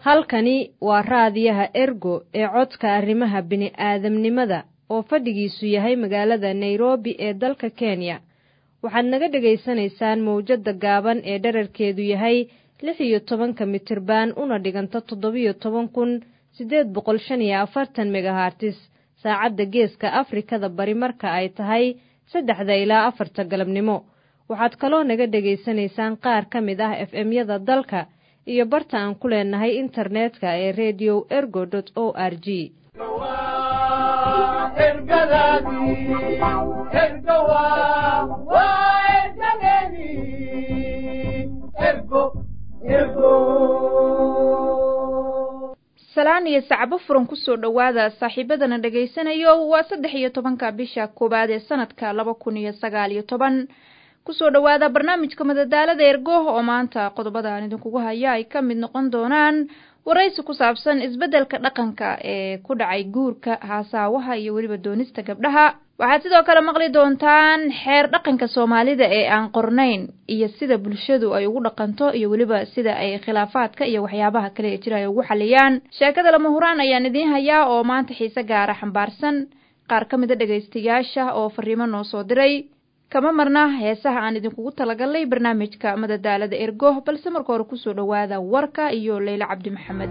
halkani waa raadiyaha ergo ee codka arrimaha bini'aadamnimada oo fadhigiisu yahay magaalada nairobi ee dalka kenya waxaad naga dhegaysanaysaan mawjadda gaaban ee dherarkeedu yahay lix iyo tobanka mitirban una dhiganta toddobiyo toban kun siddeed boqol shan iyo afartan megahartis saacadda geeska afrikada bari marka ay tahay saddexda ilaa afarta galabnimo waxaad kaloo naga dhegaysanaysaan qaar ka mid ah f m-yada dalka iyo barta aan ku leenahay internetka ee redio ergo o r g salaan iyo sacbo furan kusoo dhowaada saaxiibadana dhegaysanayo waa saddex iyo tobanka bisha koowaad ee sanadka laba kun iyo sagaal iyo toban kusoo dhowaada barnaamijka madadaalada ergo oo maanta qodobada aan idinkugu haya ay ka mid noqon doonaan waraysi ku saabsan isbeddelka dhaqanka ee ku dhacay guurka haasaawaha iyo weliba doonista gabdhaha waxaad sidoo kale maqli doontaan xeer dhaqanka soomaalida ee aan qornayn iyo sida bulshadu ay ugu dhaqanto iyo weliba sida ay khilaafaadka iyo waxyaabaha kale ee jira ay ugu xaliyaan sheekada lama huraan ayaan idiin hayaa oo maanta xiise gaara xambaarsan qaar ka mid a dhegaystayaasha oo fariimo noo soo diray kama marna heesaha aan idinkugu talagalnay barnaamijka madadaalada ergo balse marka hore kusoo dhowaada warka iyo leyle cabdi maxamed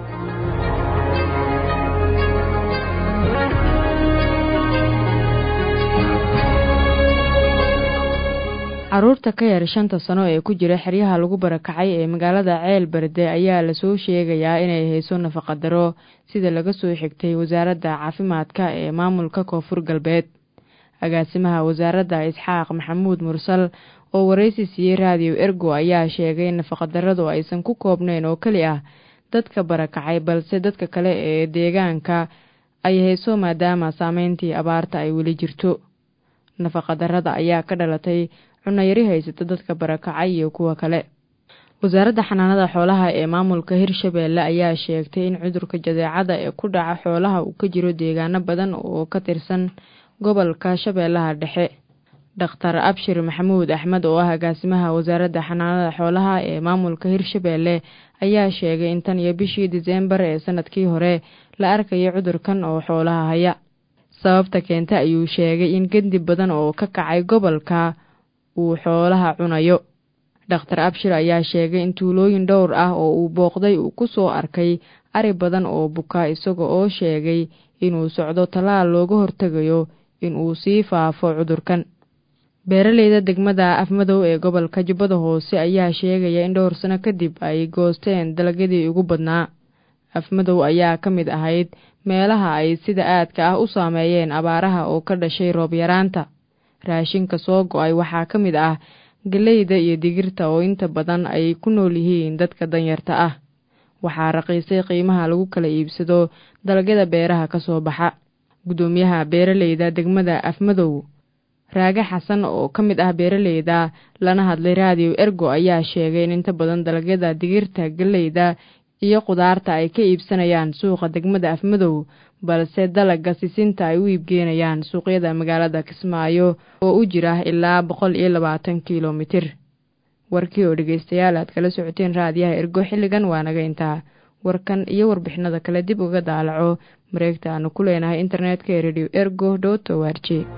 caruurta ka yar shanta sano ee ku jira xeryaha lagu barakacay ee magaalada ceel berde ayaa lasoo sheegayaa inay hayso nafaqadaro sida laga soo xigtay wasaaradda caafimaadka ee maamulka koonfur galbeed agaasimaha wasaaradda isxaaq maxamuud mursal oo waraysi siiyey raadiyo ergo ayaa sheegay in nafaqadarradu aysan ku koobnayn oo keli ah dadka barakacay balse dadka kale ee deegaanka ay hayso maadaama saameyntii abaarta ay weli jirto nafaqadarrada ayaa ka dhalatay cunayari haysata dadka barakacay iyo kuwa kale wasaaradda xanaanada xoolaha ee maamulka hirshabeelle ayaa sheegtay in cudurka jadeecada ee ku dhaca xoolaha uu ka jiro deegaano badan oo ka tirsan gobolka shabeellaha dhexe dhakhtar abshir maxamuud axmed oo ah agaasimaha wasaaradda xanaanada xoolaha ee maamulka hirshabeelle ayaa sheegay in tan iyo bishii diseembar ee sanadkii hore la arkayay cudurkan oo xoolaha haya sababta keenta ayuu sheegay in gendi badan oo ka kacay gobolka uu xoolaha cunayo dhakhtar abshir ayaa sheegay in tuulooyin dhowr ah oo uu booqday uu ku soo arkay ari badan oo buka isaga oo sheegay inuu socdo tallaal looga hortegayo inuu sii faafo cudurkan beeraleyda degmada afmadow ee gobolka jubbada hoose ayaa sheegaya in dhowr sano kadib ay goosteen dalagyadii ugu badnaa afmadow ayaa ka mid ahayd meelaha ay sida aadka ah u saameeyeen abaaraha oo ka dhashay roob yaraanta raashinka soo go-ay waxaa ka mid ah galeyda iyo digirta oo inta badan ay ku nool yihiin dadka danyarta ah waxaa raqiisay qiimaha lagu kala iibsado dalagyada beeraha ka soo baxa guddoomiyaha beeraleyda degmada afmadow raage xasan oo ka mid ah beeraleyda lana hadlay raadiyo ergo ayaa sheegay in inta badan dalagyada digirta galeyda iyo qudaarta ay ka iibsanayaan suuqa degmada afmadow balse dalaga sisinta ay u iibgeenayaan suuqyada magaalada kismaayo oo u jira ilaa boqol iyo labaatan kilomitir warkii oo dhegeystayaal aad kala socoteen raadiyaha ergo xilligan waa naga intaa warkan iyo warbixinada kale dib uga daalaco mareegta aanu ku leenahay internetka ee radio ergo dot o r j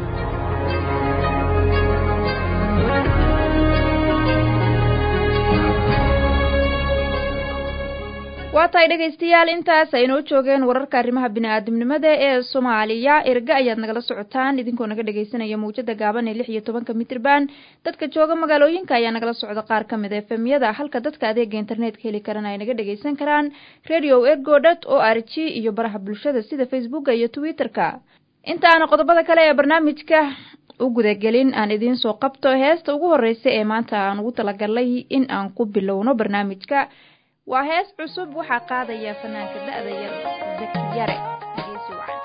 waa tahay dhegaystayaal intaas aynoo joogeen wararka arrimaha bini-aadamnimada ee soomaaliya erga ayaad nagala socotaan idinkoo naga dhegaysanaya mawjada gaaban ee lix iyo tobanka mitrban dadka jooga magaalooyinka ayaa nagala socda qaar ka mid a efemyada halka dadka adeega internetka heli karana ay naga dhagaysan karaan radio ergo dot o r g iyo baraha bulshada sida facebooka iyo twitter-ka intaana qodobada kale ee barnaamijka u gudagelin aan idiin soo qabto heesta ugu horeysa ee maanta aan ugu talagalay in aan ku bilowno barnaamijka waa hees cusub waxaa qaadaya fanaanka da-da yar zaki yare geesi wacan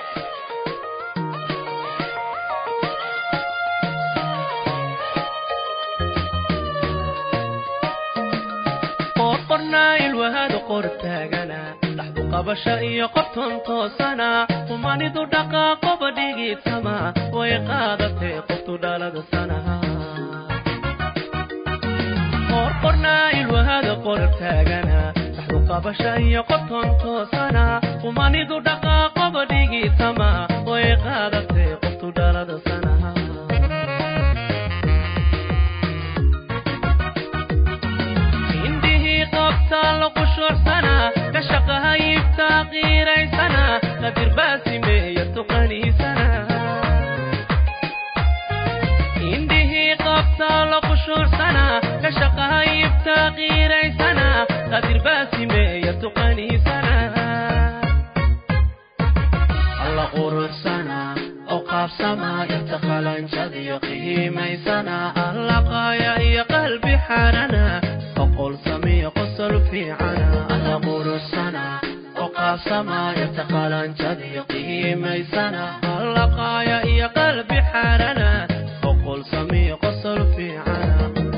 qorqornaa ilwahada qor taagana dhaxdu qabasha iyo qobton toosana humanidu dhaqaaqoba dhigitama way qaadatee qoftu dhalada sanaha qorqornaa ilwahada qor taagana dhaxdu qabasha iyo qoton toosana umanidu dhaqaaqoba dhigitama way qaadatay qoftu dhalada sanaha indhihii qabtaa la qushuucsana ka shaqaha iibtaa qiiraysana qadir baasimeeya tuqaniisana indhihii qabtaa la qushuucsana ka shaqaha iibtaa qiiraysana qadir baasimeeya tuqaniisana alla quruxsana oo qaabsama inta qalanjadiyo qiimaysana alla qaaya iyo qalbi xarana oqol samiyo qosol fiicana alla quruxsana oo qaabsama inta qalanjadiyo qiimaysana alla qaaya iyo qalbi xarana oqol samiyo qosol fiicana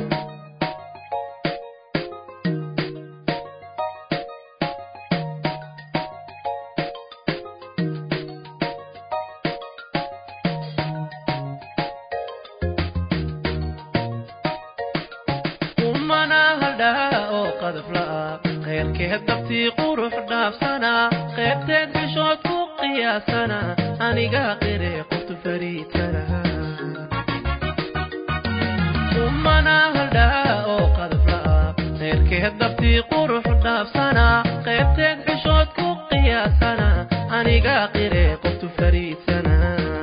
umana haldhaa oo qadaf la'a khayrkeed dabtii qurux dhaafsana qaybteed bishood ku qiyaasana aniga qire qoftu fariidsana umana haldhaa oo qadaf la'a khayrkeed dabtii qurux dhaafsana qaybteed bishood ku qiyaasana aniga qire qoftu fariidsana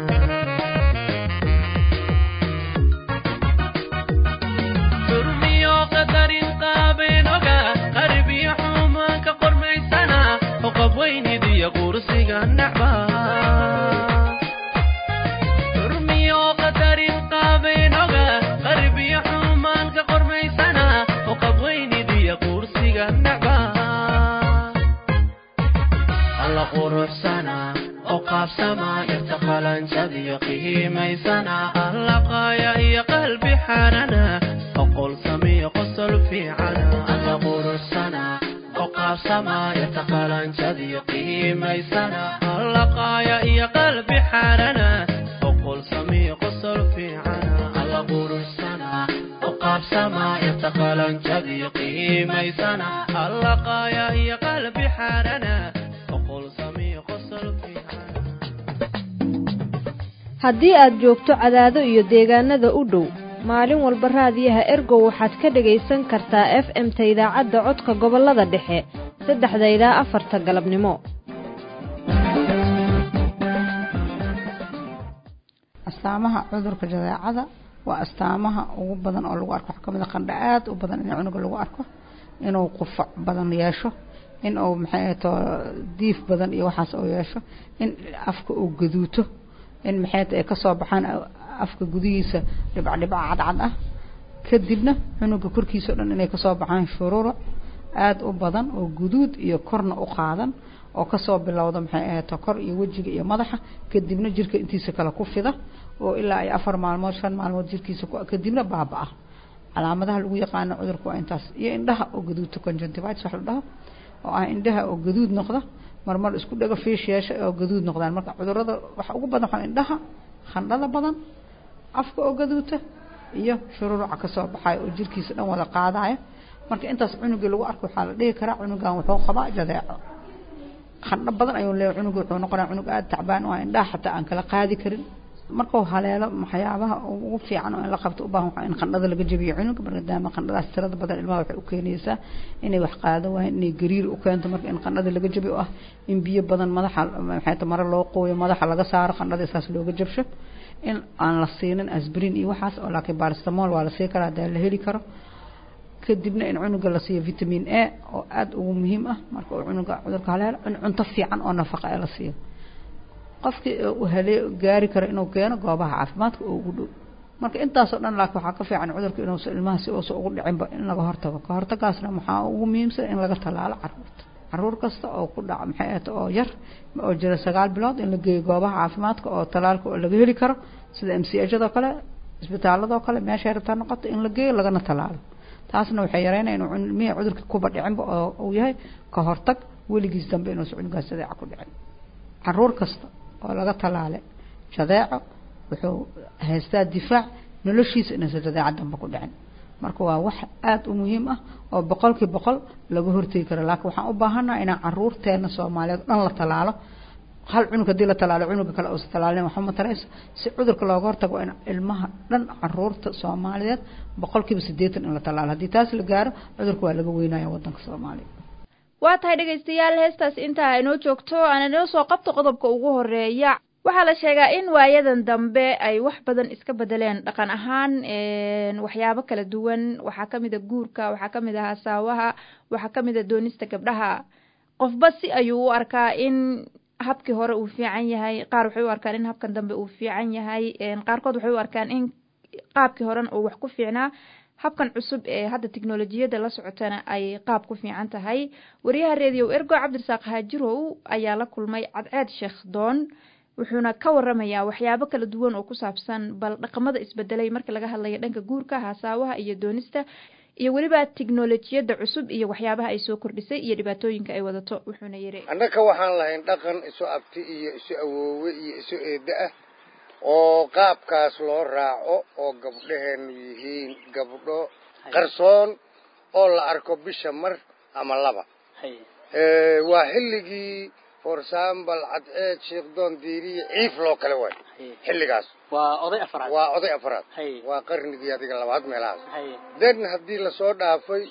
xurmiyo qadarin qaabeen oga qarbiyo xumaanka qormaysana oqab weynid iyo qursiga nacba xurmiyo qadarin qaabeen oga qarbiyo xumaanka qormaysana oqab weynid iyo qursiga nacba alla quruxsana oo qaabsama irta qalanjadiyo qiimaysana alla qaaya iyo qalbi xarana oqol samiyo qosol fiicana alla quruxsana oo qaabsama irta qalanjadiyo qiimaysana alla qaaya iyo qalbi xarana oqol samiyo qosol fiicana alla quruxsana oo qaabsama irta qalanjadiyo qiimaysana alla qaaya iyo qalbi xarana oqol samiyo qosol fiicana haddii aad joogto cadaado iyo deegaanada u dhow maalin walba raadiyaha ergow waxaad ka dhegaysan kartaa f m-ta idaacadda codka gobollada dhexe saddexda ilaa afarta galabnimo astaamaha cudurka jadeecada waa astaamaha ugu badan oo lagu arko waxaa kamid a qandha aad u badan in cunuga lagu arko inuu qufac badan yeesho in uu maxay to diif badan iyo waxaas uu yeesho in afka uu gaduuto in maxay ay kasoo baxaan afka gudihiisa dhibcdhibca cadcad ah kadibna cunuga korkiisa o dhan inay kasoo baxaan shuruura aada u badan oo guduud iyo korna u qaadan oo kasoo bilowda maxay ahato kor iyo wejiga iyo madaxa kadibna jirka intiisa kale ku fida oo ilaa ay afar maalmood shan maalmood jirkiisa kadibna baaba-a calaamadaha lagu yaqaano cudurka waa intaas iyo indhaha oo gaduudta conjunctivitis wax la dhaho oo ah indhaha oo gaduud noqda marmar isku dhago fiish yeesha oo gaduud noqdaan marka cudurada waxa ugu badan waxaa indhaha khandhada badan afka oo gaduuta iyo shururuca kasoo baxayo oo jirkiisa dhan wada qaadaya marka intaas cunugii lagu arko waxaa la dhihi karaa cunugan wuxuu qabaa jadeeco khandho badan ayuu leeyahay cunuga wuxuu noqonaya cunug aada tacbaan oo indhaha xataa aan kala qaadi karin markuu haleelo waxyaabaha ugu fiican oo in la qabto u baahan waxaa in qandhada laga jabiyo cunuga maadaama qandhadaas tirada badan ilmaha waxay u keenaysaa inay wax qaado waayeen inay gariir u keento marka in qandhada laga jabiyo ah in biyo badan madaxa maxay ta mare loo qooyo madaxa laga saaro qandhada isaas looga jabsho in aan la siinin asbrin iyo waxaas oo laakiin baristamol waa la sii karaa hadaa la heli karo kadibna in cunuga la siiyo vitamin a oo aada ugu muhiim ah marka uu cunuga cudurka haleelo in cunto fiican oo nafaqa ee la siiyo qofkii uu halee gaari karo inuu keeno goobaha caafimaadka oo ugu dhow marka intaasoo dhan laakiin waxaa ka fiican cudurka inuusa ilmaha si uusa ugu dhicinba in laga hortago ka hortagaasna waxaa ugu muhiimsan in laga tallaalo caruurta caruur kasta oo ku dhaca maxay ahata oo yar oo jira sagaal bilood in la geeyo goobaha caafimaadka oo tallaalka oo laga heli karo sida m c hado kale isbitaaladoo kale meeshay rabtaa noqoto in la geeyo lagana tallaalo taasna waxay yareynaya inuu ilmihii cudurka kuba dhicinba oo uu yahay ka hortag weligiis dambe inuusa cunugaas jadeeca ku dhicin caruur kasta oo laga tallaale jadeeco wuxuu haystaa difaac noloshiisa inuusa jadeeca dambe ku dhicin marka waa wax aada u muhiim ah oo boqolkii boqol laga hortegi karo laakiin waxaan u baahannaha inaan caruurteena soomaaliyeed o dhan la tallaalo hal cunug haddii la talaalo cunuga kale uusa talaalin waxba ma tarayso si cudurka looga hortago waa in ilmaha dhan caruurta soomaaliyeed boqolkiiba siddeetan in la tallaalo haddii taas la gaaro cudurka waa laga weynaya waddanka soomaaliya waa tahay dhegaystayaal heestaas intaa inoo joogto aan inoo soo qabto qodobka ugu horeeya waxaa la sheegaa in waayadan dambe ay wax badan iska bedeleen dhaqan ahaan waxyaabo kala duwan waxaa kamid a guurka waxaa kamid a hasaawaha waxaa kamid a doonista gabdhaha qofba si ayuu u arkaa in habkii hore uu fiican yahay qaar waxay u arkaan in habkan dambe uu fiican yahay qaarkood waxay u arkaan in qaabkii horena uu wax ku fiicnaa habkan cusub ee hadda tiknolojiyadda la socotana ay qaab ku fiican tahay wariyaha reediyow ergo cabdirasaaq haajirow ayaa la kulmay cadceed sheekh doon wuxuuna ka waramayaa waxyaabo kala duwan oo ku saabsan bal dhaqamada isbedelay marka laga hadlayo dhanka guurka hasaawaha iyo doonista iyo weliba tiknolojiyadda cusub iyo waxyaabaha ay soo kordhisay iyo dhibaatooyinka ay wadato wuxuuna yidhi annaka waxaan lahayn dhaqan isu abti iyo isu awoowe iyo isu eedda ah oo qaabkaas loo raaco oo gabdhaheenu yihiin gabdho qarsoon oo la arko bisha mar ama laba waa xilligii forsambal cadceed sheekdoon diiriye ciif loo kale waay xilligaas waa oday afraad waa oday afraad waa qarnigii adiga labaad meelahaas den haddii lasoo dhaafay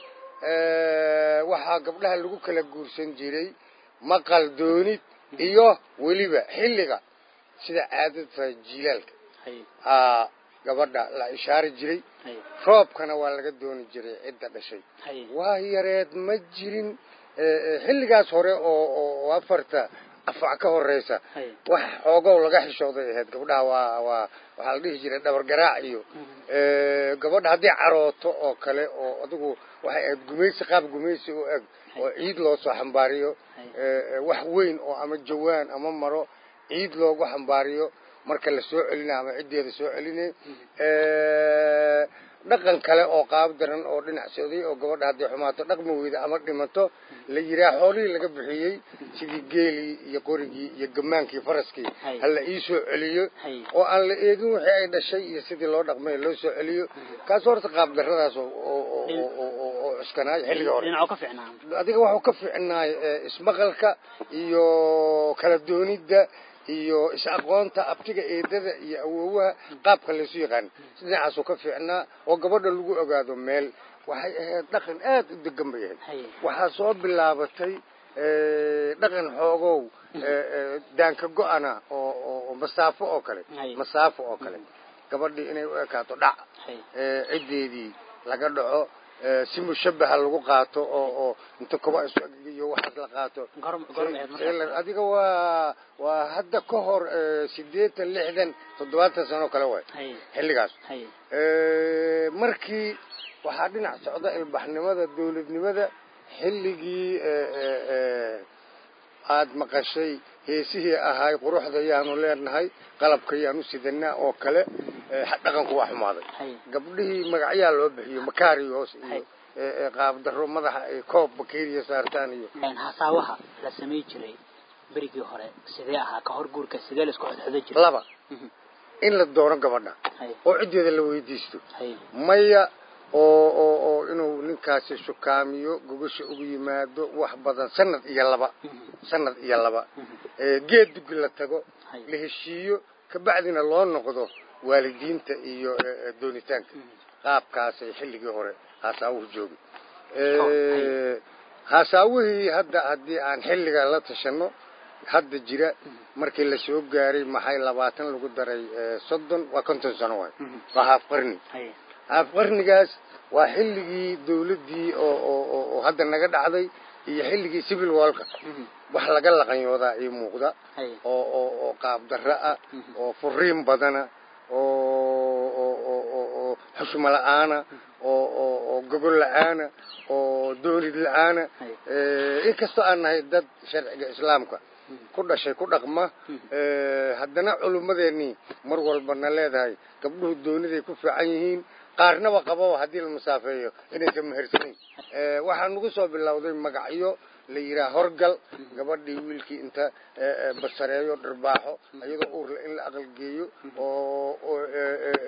waxaa gabdhaha lagu kala guursan jiray maqal doonid iyo weliba xilliga sida caadadta jiilaalka aa gabadha la ishaari jiray roobkana waa laga dooni jiray cidda dhashay waa yareed ma jirin xilligaas hore oo oo afarta afac ka horeysa wax xoogow laga xishooday ahayd gabdhaha waa waa waxaa la dhihi jiray dhabar garaac iyo gabadha haddii carooto oo kale oo adigu waxay ahayd gumaysi qaab gumaysi u eg oo ciid loo soo xambaariyo wax weyn oo ama jawaan ama maro ciid loogu xambaariyo marka la soo celina ama ciddeeda soo celinay dhaqan kale oo qaab daran oo dhinac socday oo gabadha haddii xumaato dhaqmi weyda ama dhimato la yiraa xoolihii laga bixiyey sidii geelii iyo qorigii iyo gamaankii faraskii hala ii soo celiyo oo aan la eegin wixii ay dhashay iyo sidii loo dhaqmay loo soo celiyo kaas horta qaab darradaas oo cuskanaay xilliga hore adiga waxuu ka fiicnaay ismaqalka iyo kala doonidda iyo is-aqoonta abtiga eedada iyo awoowaha qaabka laysu yaqaan dhinacaasuu ka fiicnaa oo gabadha lagu ogaado meel waxay ahayd dhaqan aad u degan bay ahayd waxaa soo bilaabatay dhaqan xoogow daanka go-ana oo masaafo oo kale masaafo oo kale gabadhii inay u ekaato dhac ciddeedii laga dhaco si mushabaha lagu qaato oo oo inta kuba iyo waxaas la qaato adiga waa waa hadda ka hor sideetan lixdan toddobaatan sano kale waay xilligaas markii waxaa dhinac socda ilbaxnimada dawladnimada xilligii aada maqashay heesihii ahaay quruxda yaanu leenahay qalabka yaanu sidanaa oo kale dhaqanku waa xumaaday gabdhihii magacyaa loo bixiyo makaarios iyo qaabdaro madaxa ay koob bakeriya saartaan iyo hasaawaha la samay jiray berigii hore sidee ahaa ka hor guurka sidee la isku xodxodo jiray laba in la doono gabadha oo ciddeeda la weydiisto maya oo oo oo inuu ninkaasi shukaamiyo gogosha ugu yimaado wax badan sanad iyo laba sanad iyo laba geed dugi la tago la heshiiyo kabacdina loo noqdo waalidiinta iyo doonitaanka qaabkaasay xilligii hore haasaawuhu joogi haasaawihii hadda haddii aan xilliga la tashano hadda jira markii la soo gaaray maxay labaatan lagu daray soddon waa konton sano waay waa haaf qarni haaf qarnigaas waa xilligii dawladdii oo oo oo hadda naga dhacday iyo xilligii civil walka wax laga laqanyoodaa ii muuqda oo oo oo qaab darro ah oo furiin badana oo oo oo oo oo xushmo la-aana oo oo oo gogol la-aana oo doonid la-aana inkastoo aan nahay dad sharciga islaamka ku dhashay ku dhaqma haddana culummadeennii mar walbana leedahay gabdhuhu dooniday ku fiican yihiin qaarnaba qabo haddii la masaafeeyo inaysan mehersanayn waxaa nagu soo bilowday magacyo la yidhaha horgal gabadhii wiilkii inta basareeyo dharbaaxo iyadoo uurla in la aqalgeeyo oo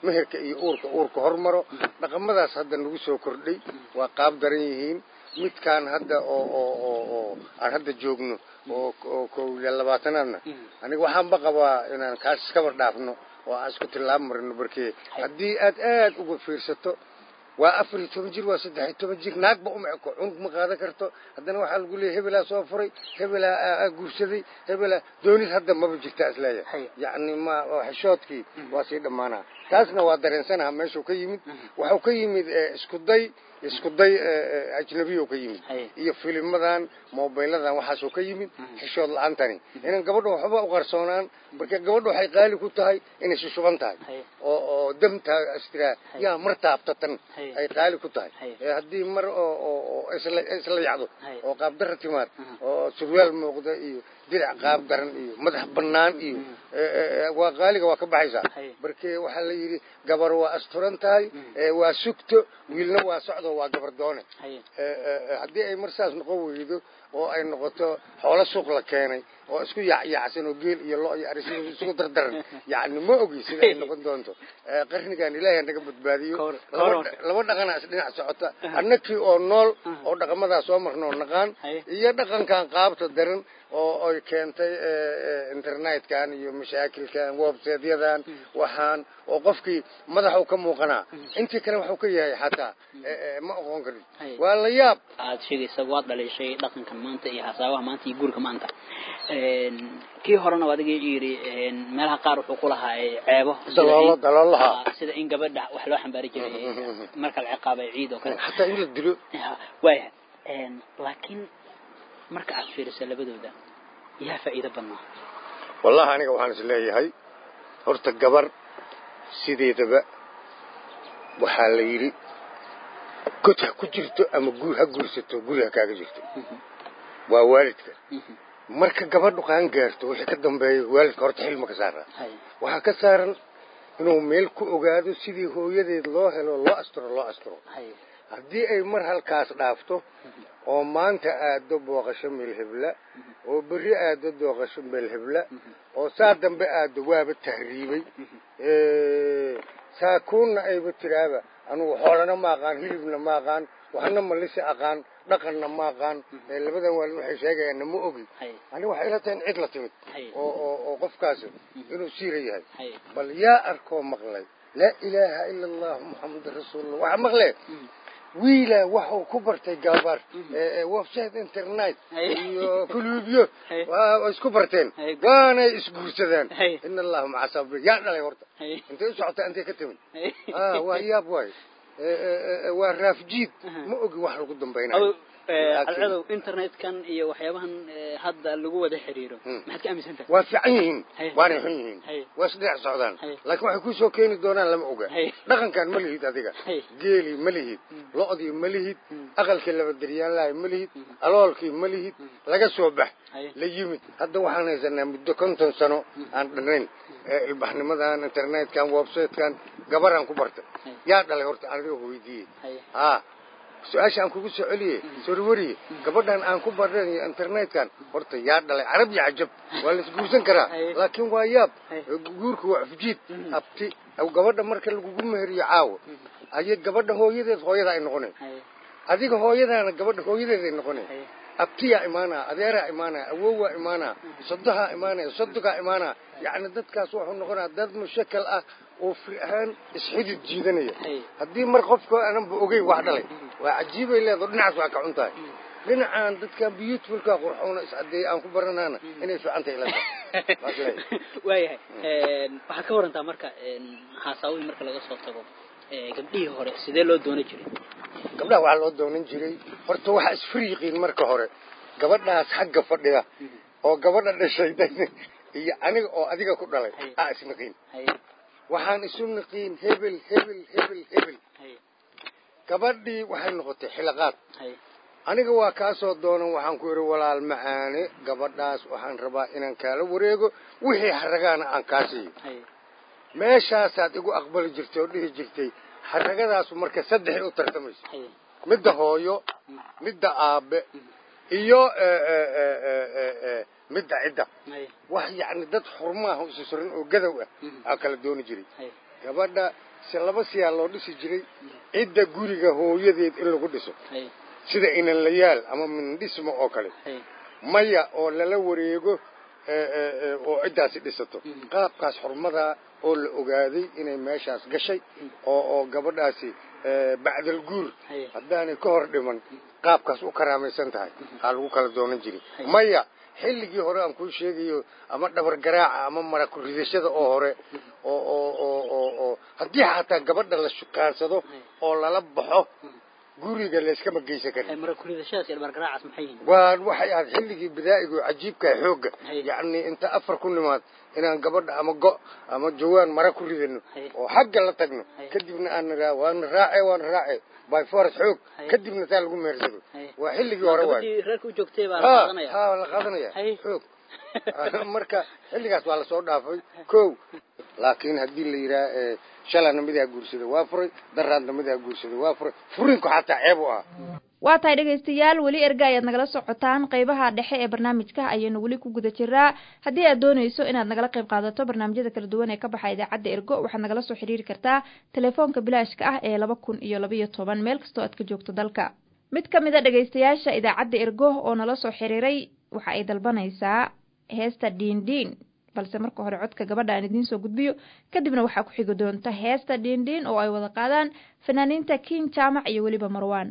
meherka iyo uurka uurka hormaro dhaqamadaas hadda nagu soo kordhay waa qaab daran yihiin midkaan hadda oo oo oo oo aan hadda joogno oo oo kow iyo labaatanaadna aniga waxaanba qabaa inaan kaas iskaba dhaafno oo aan isku tillaab marino barkee haddii aad aad uga fiirsato waa afar iyo toban jir waa saddex iyo toban jir naagba uma eko cunug ma qaadan karto haddana waxaa lagu leeyay hebelaa soo furay hebelaa aa guursaday hebelaa doonid hadda maba jirtaa isleeyahay yacni ma xishoodkii waa sii dhammaanaa taasna waa dareensanaha meeshuu ka yimid waxuu ka yimid isku day isku day ajnabiyo ka yimid iyo filimadan mobiladan waxaasuu ka yimid xishood la-aantani inaan gabadha waxba u qarsoonaan marka gabadha waxay qaali ku tahay inay shushuban tahay oo oo damtaa astiraa yaa mar taabtatan ay qaali ku tahay haddii mar oo oo isla isla yacdo oo qaabdarra timaad oo surwaal muuqda iyo dirac qaab daran iyo madax bannaan iyo waa qaaliga waa ka baxaysaa marke waxaa la yidhi gabar waa asturan tahay waa sugto wiilna waa socdo waa gabar doone haddii ay mar saas noqon weydo oo ay noqoto xoolo suuq la keenay oo isku yacyacsan oo geel iyo lo iyo aris isugu dardaran yacni ma ogi sida ay noqon doonto qarnigan ilaahay naga badbaadiyo laba dhaqanaa is dhinac socota annakii oo nool oo dhaqamadaa soo marnoo naqaan iyo dhaqankan qaabta daran oo ay keentay internetkan iyo mashaakilkan websiteyadan waxaan oo qofkii madaxu ka muuqanaa intii kale waxuu ka yahay xataa ma oqon karin waa la yaab aad sheegaysa waad dhalishay dhaqankan maanta iyo hasaabaha maanta iyo guurka maanta kii horena adiga yidhi meelaha qaar wuxuu ku lahaa ceebo daloolo daloolaha sida in gabadha wax loo xambaari jiray marka la ciqaabay ciid oo kale xataa in la dilo waaya laakiin marka aad fiiriso labadooda yaa faa'iido badnaa wallahi aniga waxaan is leeyahay horta gabar sideedaba waxaa la yidhi god ha ku jirto ama guur ha guursato guri ha kaaga jirto waa waalidka marka gabadhu qaan gaarto wixii ka dambeeya waalidka horta xilma ka saaraa waxaa ka saaran inuu meel ku ogaado sidii hooyadeed loo helo loo asturo loo asturo haddii ay mar halkaas dhaafto oo maanta aado booqasho meel hebla oo berri aado dooqasho meel hebla oo saa dambe aado waaba tahriibay saakuunna ayba tiraaba anugu xoolana ma aqaan hilibna ma aqaan waxna malisi aqaan dhaqanna ma aqaan labadan waalid waxay sheegayaanna ma ogi aniga waxay ila tahay in cid la timid oo oo oo qofkaasi inuu siira yahay bal yaa arkoo maqlay laa ilaaha ila allahu muxamadu rasuulullah waxaa maqlee wiila waxuu ku bartay gabar website internet iyo kuluubyo waa isku barteen waanay isguursadeen in allahu maca sabri yaa dhalay horta intay u socota intay ka timid waa yaab waay waa raafjiid ma ogi wax lagu dambaynayo alcadow internetkan iyo waxyaabahan hadda lagu wada xiriiro maxaad ka aaminsan tahay waa fiican yihiin waanay xun yihiin waa isdhinac socdaan laakiin waxay kusoo keeni doonaan lama oga dhaqankan ma lihid adiga geelii ma lihid lo-dii ma lihid aqalkii labadaryaanlahay ma lihid aloolkii ma lihid laga soo bax la yimid hadda waxaan haysanaa muddo konton sano aan dhanayn ilbaxnimadan internetkan websitekan gabaraan ku bartay yaa dhalay horta aniga weydiiyey ha su-aasha aan kugu soo celiye sorwariye gabadhan aan ku bareen iyo internetkan horta yaa dhalay carab iyo cajab waa la isguursan karaa laakiin waa yaab guurka waa afjiid abti gabadha marka lagugu meheriyo caawo ayay gabadha hooyadeed hooyada ay noqoneen adiga hooyadaana gabadha hooyadeed ay noqoneen abtiyaa imaanaa adeeraa imaanaa awowaa imaanaa sodohaa imaanaya sodogaa imaanaa yacni dadkaas wuxuu noqonaa dad mushakal ah oo fir ahaan isxidid jiidanaya haddii mar qofka aananba ogeyn wax dhalay waa cajiibay leedo dhinacaas waa ka cun tahay dhinacaan dadkan beautifulka qurxoona iscadeeya aan ku baranaana inay fiican tahay ilata waayahay waxaad ka warantaa marka haasaawihii marka laga soo tago gabdhihii hore sidee loo doonan jiray gabdhaha waxaa loo doonan jiray horta waxaa isfariiqiin marka hore gabadhaas xagga fadhida oo gabadha dhashay iyo aniga oo adiga ku dhalay aa isnaqiin waxaan isu naqiin hebel hebel hebel hebel gabadhii waxay noqotay xilaqaad aniga waa kaasoo doonan waxaan ku idhi walaal macaane gabadhaas waxaan rabaa inaan kaala wareego wixii haragaana aan kaa siiyo meeshaasaad igu aqbali jirtay oo dhihi jirtay haragadaas marka saddexay u tartamayso midda hooyo midda aabe iyo midda cidda wax yacni dad xurmaaha isu suran oo gadow ah aa kala dooni jiray gabadha si laba siyaa loo dhisi jiray cidda guriga hooyadeed in lagu dhiso haye sida inanlayaal ama mindhismo oo kale haye maya oo lala wareego ee, ee, ee, oo ciddaasi dhisato qaabkaas xurmadaa oo la ogaaday inay meeshaas gashay oo oo gabadhaasi ee, bacdal guur haye haddaanay ka hor dhiman qaabkaas u karaamaysan tahay aa lagu kala doonan jiray maya xilligii hore aan kuu sheegayo ama dhabar garaaca ama mara ku ridashada oo hore oo oo oo oo oo haddii xataa gabadha la shukaansado oo lala baxo guriga layskama geysan karin haye mara kuridashadaas iyo dhabargaraacaas maxay yihiin waa waxay ahayd xilligii bidaa'igu cajiibka xoogga Haye. yacni inta afar ku nimaad inaan gabadha ama go ama jawaan mara ku ridano Haye. oo xagga la tagno Haye. kadibna aan niraa waana raace waana raace by force xoog Haye. kadibna taa lagu meersado Haye. waa xilligii hore waay gabadhii reerka u joogtay baa la ha qaadanaya ha la qaadanaya Haye. xoog marka xilligaas waa lasoo dhaafay kow laakiin haddii la yidhaha ee, shalana midaa guursaday waa furay daraadna midaa guursaday waa furay furinku xataa ceeb u ah waa tahay dhegaystayaal weli erga ayaad nagala socotaan qeybaha dhexe ee barnaamijka ayaynu weli ku guda jiraa haddii aad doonayso inaad nagala qayb qaadato barnaamijyada kala duwan ee ka baxa idaacadda ergo waxaad nagala soo xiriiri kartaa telefoonka bilaashka ah ee laba kun iyo labaiyo toban meel kastoo aad ka joogto dalka mid ka mid a dhegaystayaasha idaacadda ergo oo nala soo xiriiray waxa ay dalbanaysaa heesta dhiindhiin balse marka hore codka gabadha aan idiin soo gudbiyo kadibna waxaa ku xigi doonta heesta dhiindhiin oo ay wada qaadaan fanaaniinta king jaamac iyo weliba marwaan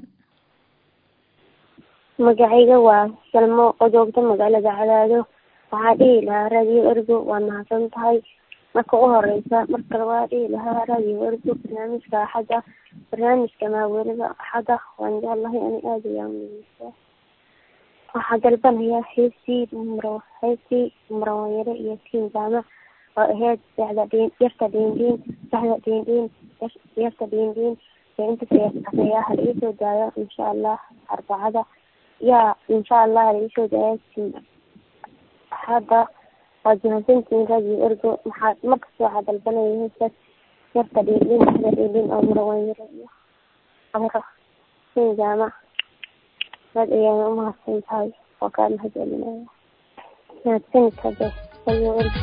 magacayga waa salmo oo joogta magaalada cadaado waxaa dhihi lahaa raadiyo ergo waa mahadsan tahay marka u horeysa marka labaad dhihi lahaa raadiyo ergo barnaamijka axadda barnaamijka maaweelada axadda waan jeclahay ani aada ayaan uegeysaa waxaa dalbanayaa heestii mro heestii murawayare iyo tiin jaamac oo ahayd saxda dhiin yarta dhiindhiin saxda dhiindhiin yarta dhiindhiin ee inta ayaa hala iisoo daayo insha allah arbacada yaa insha allah hala iisoo daayo hadda waad mahadsantihiin radio ergo maxaa markasta waxaa dalbanaya heestaas yarta dhiindhiin saxda dhiindhiin oo murawayare iyo amro tiin jaamac aad ayaan umahadsan tahay oo kaa mahad celinaya mahadsanid hadde radio ergo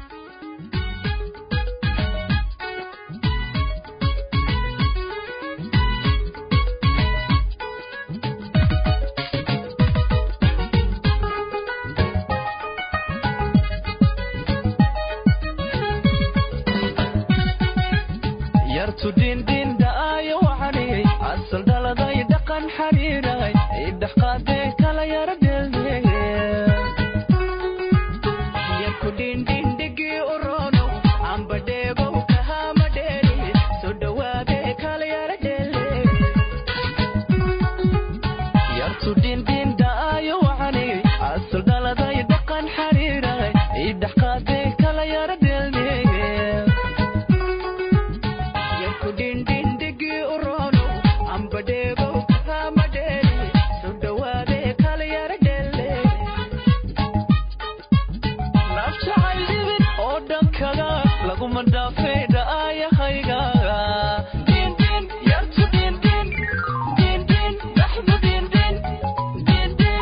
yartu dhindhindhaayo waxaniyey asal dhaladay dhaqan xariiray idhex qaadee kala yara dheeldheege yarku dhindhindhigii urono amba dheegow kahama dheeri soo dhawaadee kala yara dheeldheege yartu dhindhindhaayo waxaniyey asal dhaladay dhaqan xariiray idhex qaadee kala yara dheeldheege yarku dhindhindhigii urono amba dheegow kahama dheeri soo dhawaadee kala yara dheeldheege nafjacay dhibin oo dhankaga laguma dhaafay dha'ayahayga Dhindhin, yartu dhindhin, dhindhin, dhaxdu dhindhin, dhindhin.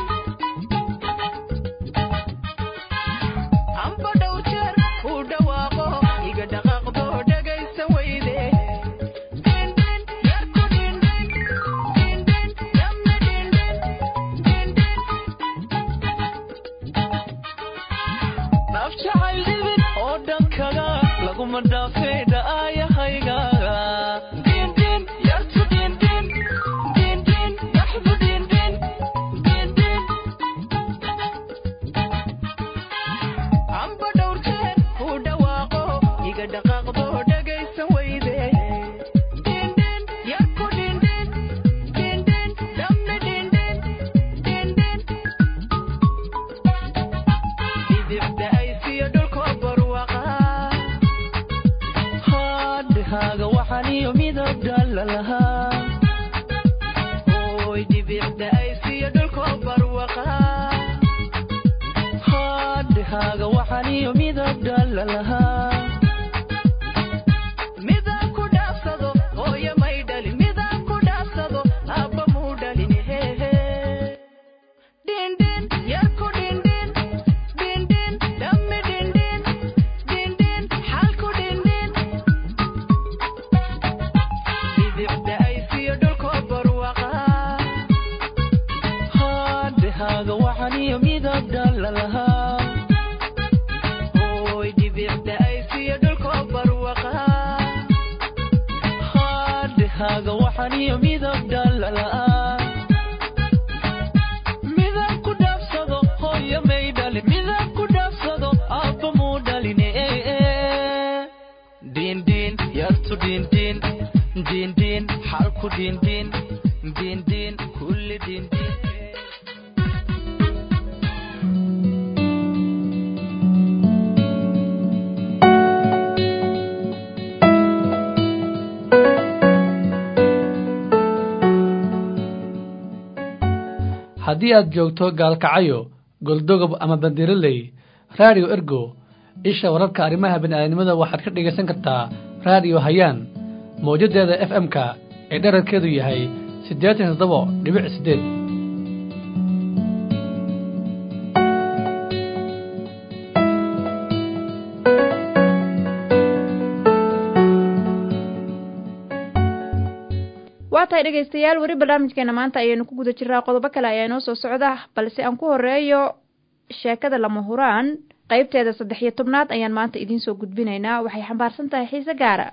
amba dhow jeer ku dhawaaqo iga dhaqaaqdo dhagaysa weyde Dhindhin, yarku dhindhin, dhindhin, dhamma dhindhin, dhindhin. naf jacayl dhibin oo dhankaga laguma dhaafay dha'ayahayga Dhindhin, yartu dhindhin, dhindhin, dhaxdu dhindhin, dhindhin. amba dhowr jeer ku dhawaaqo iga dhaqaaqdo dhagaysa weyde Dhindhin, yarku dhindhin, dhindhin, dhamma dhindhin, dhindhin. idibda ay siyo dhulkoo barwaqa haadhahaaga waxaan iyo midab dhalla lahaa hooy dhibicda ay siyo dhulkoo barwaqa haadhahaaga waxaan iyo midab dhalla lahaa midaan ku dhaafsado hooyo may dhalin midaan ku dhaafsado aabba muu dhalin hehe dhindhin yarku dhindhin dhindhin dhammi dhindhin dhindhin xalku dhindhin dhaaniyo midab dhalala midab ku dhaafsado hooyo may dhalin midab ku dhaafsado aabba muu dhaline diindhiin yartu diindhiin diindhiin xalku diindhiin diindhiin kulli diindhiin haddii aad joogto gaalkacayo goldogob ama bandiraley raadiyo ergo isha wararka arrimaha bini'aadanimada waxaad ka dhegaysan kartaa raadiyo hayaan mawjadeeda f m-ka ee dherarkeedu yahay siddeetan toddoba dhibic siddeed waa tahay dhegaystayaal weli barnaamijkeena maanta ayaynu ku guda jiraa qodobo kale ayaa inoo soo socda balse aan ku horeeyo sheekada lama huraan qaybteeda saddex iyo tobnaad ayaan maanta idiin soo gudbinaynaa waxay xambaarsan tahay xiise gaara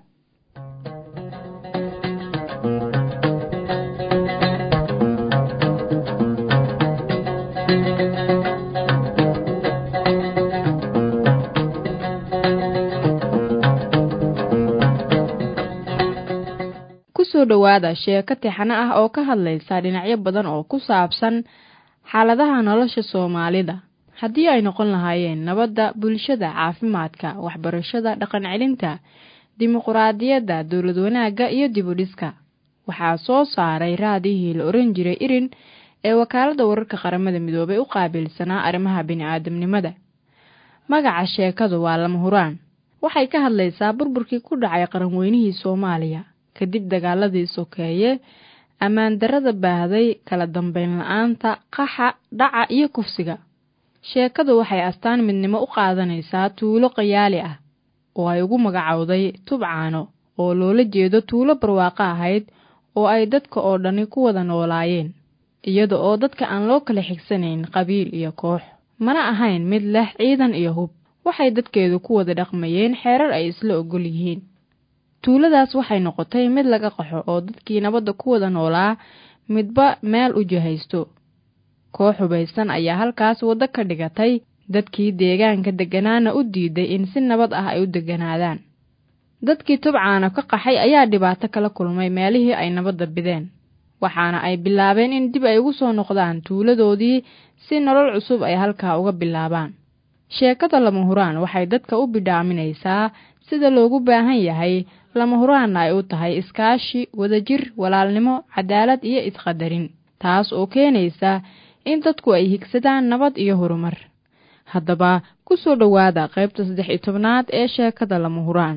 kusoo dhowaada sheeko tixano ah oo ka hadlaysa dhinacyo badan oo ku saabsan xaaladaha nolosha soomaalida haddii ay noqon lahaayeen nabadda bulshada caafimaadka waxbarashada dhaqan celinta dimuquraadiyadda dowlad wanaagga iyo dibudhiska waxaa soo saaray raadihii la oran jiray irin ee wakaaladda wararka qaramada midoobay u qaabilsanaa arrimaha bini'aadamnimada magaca sheekadu waa lama huraan waxay ka hadlaysaa burburkii ku dhacay qaranweynihii soomaaliya kadib dagaaladii sokeeye ammaan darrada baahday kala dambeyn la-aanta qaxa dhaca iyo kufsiga sheekadu waxay astaan midnimo u qaadanaysaa tuulo qayaali ah oo ay ugu magacowday tubcaano oo loola jeedo tuulo barwaaqo ahayd oo ay dadka oo dhani ku wada noolaayeen iyada oo dadka aan loo kala xigsanayn qabiil iyo koox mana ahayn mid leh ciidan iyo hub waxay dadkeedu ku wada dhaqmayeen xeerar ay isla ogol yihiin tuuladaas waxay noqotay mid laga qaxo oo dadkii nabadda ku wada noolaa midba meel u jahaysto koox hubaysan ayaa halkaas waddo ka dhigatay dadkii deegaanka degganaana u diiday in si nabad ah ay u degganaadaan dadkii tubcaana ka qaxay ayaa dhibaato kala kulmay meelihii ay nabadda bideen waxaana ay bilaabeen in dib ay ugu soo noqdaan tuuladoodii si nolol cusub ay halkaa uga bilaabaan sheekada lama huraan waxay dadka u bidhaaminaysaa sida loogu baahan yahay lama huraanna ay u tahay iskaashi wadajir walaalnimo cadaalad iyo isqadarin taas oo keenaysa in dadku ay higsadaan nabad iyo horumar haddaba ku soo dhowaada qaybta saddex iyo tobnaad ee sheekada lama huraan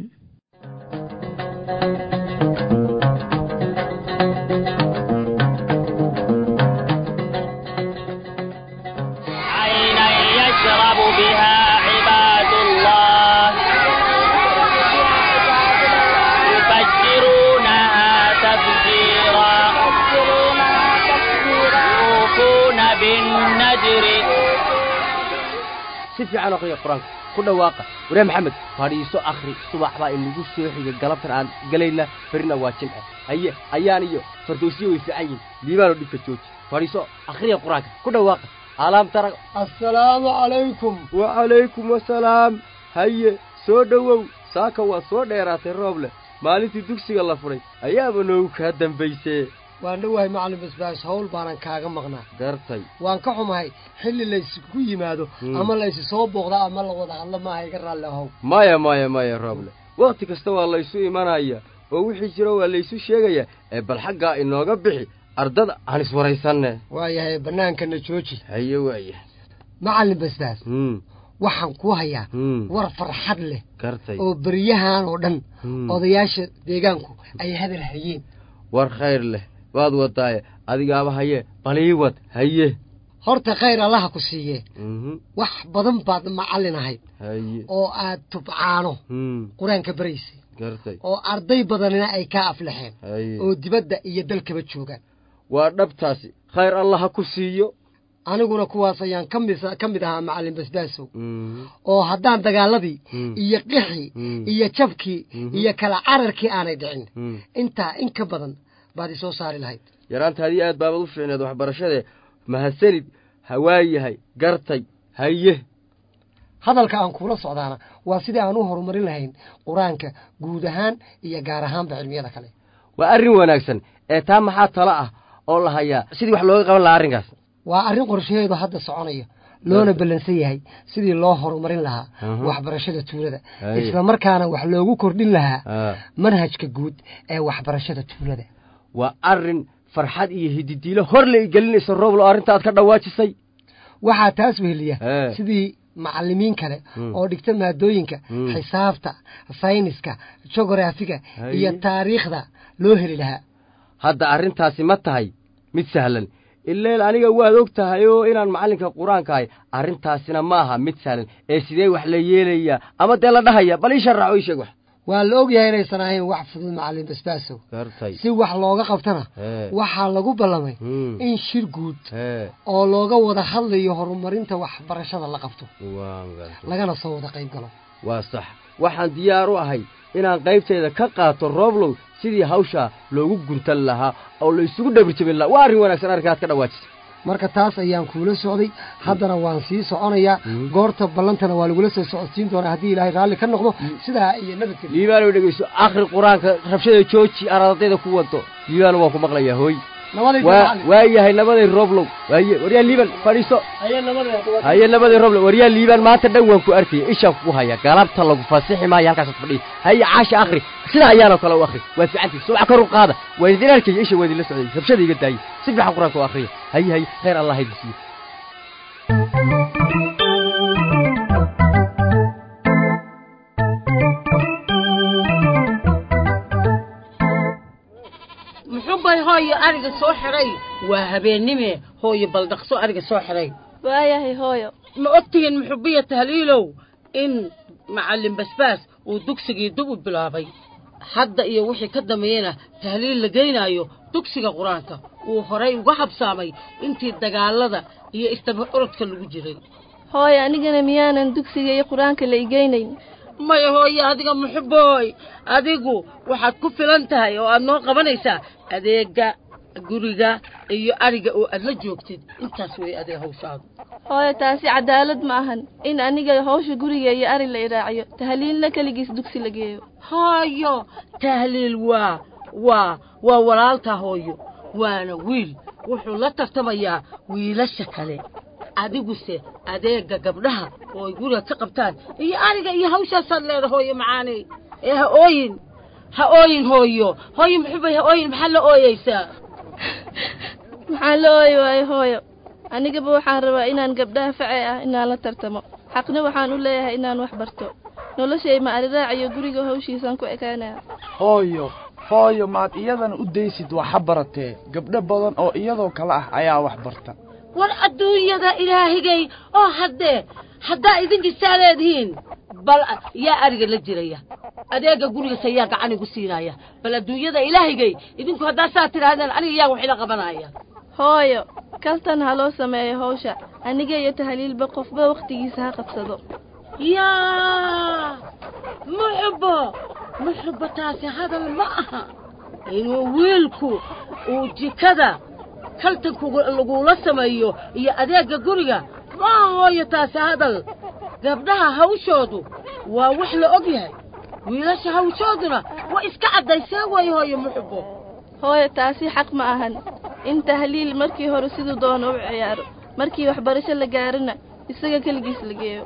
عينا يشرب بها عباد الله يفجرونها تفجيرا يوفون بالنجر si fiican aqriya qur-aanka ku dhawaaqa waree maxamed fadhiiso akhri subax baa inagu soo xiga galabtan aan galayna berina waa jimce haye ayaan iyo fardowsiyo way fiican yihin liibaanoo dhibka jooji fadhiiso akhriya qur-aanka ku dhawaaqa alaam tara assalaamu calaykum wacalaykum wasalaam haye soo dhowow saaka waa soo dheeraatay roob leh maalintii dugsiga la fudhay ayaaba noogu kaa dambaysee waan dhowahay macallin basbaas hawl baanan kaaga maqnaa gartay waan ka xumahay xilli laysku yimaado Hmm. ama laysu soo booqda ama la wada hadlo maaha iga raalli ahow maya maya maya rooble wakhti kasta waa laysu imanaya oo wixii jiro waa laysu sheegaya ee bal xaggaa inooga bixi ardada aan iswaraysanne waayahay bannaankana jooji haye waaya macallin basbaas hmm waxaan ku hayaa hmm war farxad leh gartay oo beryahan oo dhan Hmm. odayaasha deegaanku ay hadal hayeen war khayr leh waad wadaaye adigaaba haye bal ii wad haye horta khayr allaha ku siiyee mhm wax badan baad macallin ahayd haye oo aad tubcaano hmm qur-aanka baraysay gartay oo arday badanina ay ka aflaxeen haye oo dibadda iyo dalkaba joogaan waa dhabtaasi khayr allah ha ku siiyo aniguna kuwaas ayaan ka mid ka mid ahaa macallin basbaasow mhm oo haddaan dagaaladii Hmm. iyo qixii Hmm. iyo jabkii Mhm. iyo kala cararkii aanay dhicin hmm intaa in ka badan baad isoo saari lahayd yaraantaadii aad baabad u fiicneed waxbarashadee mahadsanid hawaayahay gartay haye hadalka aan kuula socdaana waa sidii aan u horumarin lahayn qur-aanka guud ahaan iyo gaar ahaanba cilmiyada kale waa arrin wanaagsan ee taa maxaa talo ah oo la hayaa sidii wax looga qaban lahaa arrinkaas waa arrin qorshaheedu hadda soconaya loona ballansan yahay sidii loo horumarin lahaa waxbarashada tuulada isla markaana wax loogu kordhin lahaa manhajka guud ee waxbarashada tuulada waa arrin farxad iyo hididiilo hor la igelinaysa rooblo arrinta aad ka dhawaajisay waxaa taas weheliya sidii macalimiin kale oo dhigta maadooyinka xisaabta sayniska jogorafiga iyo taariikhda loo heli lahaa hadda arrintaasi ma tahay mid sahlan ileel aniga waad og tahay oo inaan macallinka qur-aanka ahay arrintaasina ma aha mid sahlan ee sidee wax la yeelayaa ama dee la dhahaya bal ii sharax oo ii sheeg wax waa la ogyahay inaysan ahayn wax fudud macallin basbaasow si wax looga qabtana waxaa lagu ballamay in shir guud oo looga wada hadlayo horumarinta waxbarashada la qabto lagana soo wada qayb galo waa sax waxaan diyaar u ahay inaan qaybteeda ka qaato rooblow sidii hawshaa loogu guntan lahaa oo la isugu dhabirjabin lahaa waa arrin wanaagsan arrinkaad ka dhawaajisay marka taas ayaan kuula socday haddana waan sii soconayaa goorta ballantana waa lagula soo socodsiin doonaa haddii ilaahay raalli ka noqdo sidaa iyo nabadgelyo liibaano dhegeyso akhri qur-aanka rabshada jooji aradayda ku wado liibaano waan ku maqlayaa hooy waa yahay nabaday roblow waaye waryaa liiban fadhiiso haye nabaday roblow waryaa liibaan maanta dhan waan ku arkaya ishaan ku haya galabta lagu fasixi maayo halkaasaad fadhiya haye caasha akhri sidaa ayaanoo kale u akhri waa fiicantii subax kor u qaada waa idin arkaya isha waa idinla socday rabshada iga daayay si fiican qur-aanka u akhriya haye haye khayr allah idin siiyo muxuubay hooyo ariga soo xidhay waa habeennime hooyo baldhaqso ariga soo xidhay waayahay hooyo ma ogtihiin muxubiya tahliilow in macallin basbaas uu dugsigii dib u bilaabay hadda iyo wixii ka dambeeyena tahliil la geynaayo dugsiga qur-aanka uu horay uga habsaamay intii dagaalada iyo istaba orodka lagu jiray hooyo anigana miyaanan dugsiga iyo qur-aanka la igeynayn maya hooye adiga muxubbooy adigu waxaad ku filan tahay oo aad noo qabanaysaa adeega guriga iyo ariga oo aad la joogtid intaas wey adiga hawshaadu hooyo taasi cadaalad ma ahan in aniga hawsha guriga iyo ari la iraaciyo tahliilna keligiis dugsi la geeyo hooyo tahliil waa waa waa walaalkaa hooyo waana wiil wuxuu la tartamayaa wiilasha kale adiguse adeega gabdhaha oo ay guriga ka qabtaan iyo ariga iyo hawshaasaad leeda hooyo macaaney ee ha ooyin ha ooyin hooyo hooyo muxubay ha ooyin maxaa la ooyeysaa maxaan la ooyi waayo hooyo anigaba waxaan rabaa inaan gabdhaha facee ah inaan la tartamo xaqna waxaan u leeyahay inaan wax barto noloshay ma ariraaciyo guriga hawshiisaan ku ekaanaya hooyo hooyo maad iyadana u daysid waxa baratee gabdho badan oo iyadoo kale ah ayaa wax barta war adduunyada ilaahigay oo haddee haddaa idinkisaa leedihiin bal yaa ariga la jiraya adeega gurigasa yaa gacan igu siinaya bal adduunyada ilaahigay idinku haddaa saa tidhaahdeen aniga yaa wax ila qabanaya hooyo kaltan ha loo sameeyo hawsha aniga iyo tahliilba qofba wakhtigiisa ha qabsado yaa muxubbo muxubbo taasi hadal ma aha inuu wiilku uu jikada kaltanku lagula sameeyo iyo adeegga guriga maa hooyo taasi hadal gabdhaha hawshoodu waa wax la og yahay wiilasha hawshooduna waa iska caddaysee way hooyo muxubbo hooyo taasi xaq ma ahan in tahliil markii hore siduu doono u ciyaaro markii waxbarasho la gaarana isaga keligiis la geeyo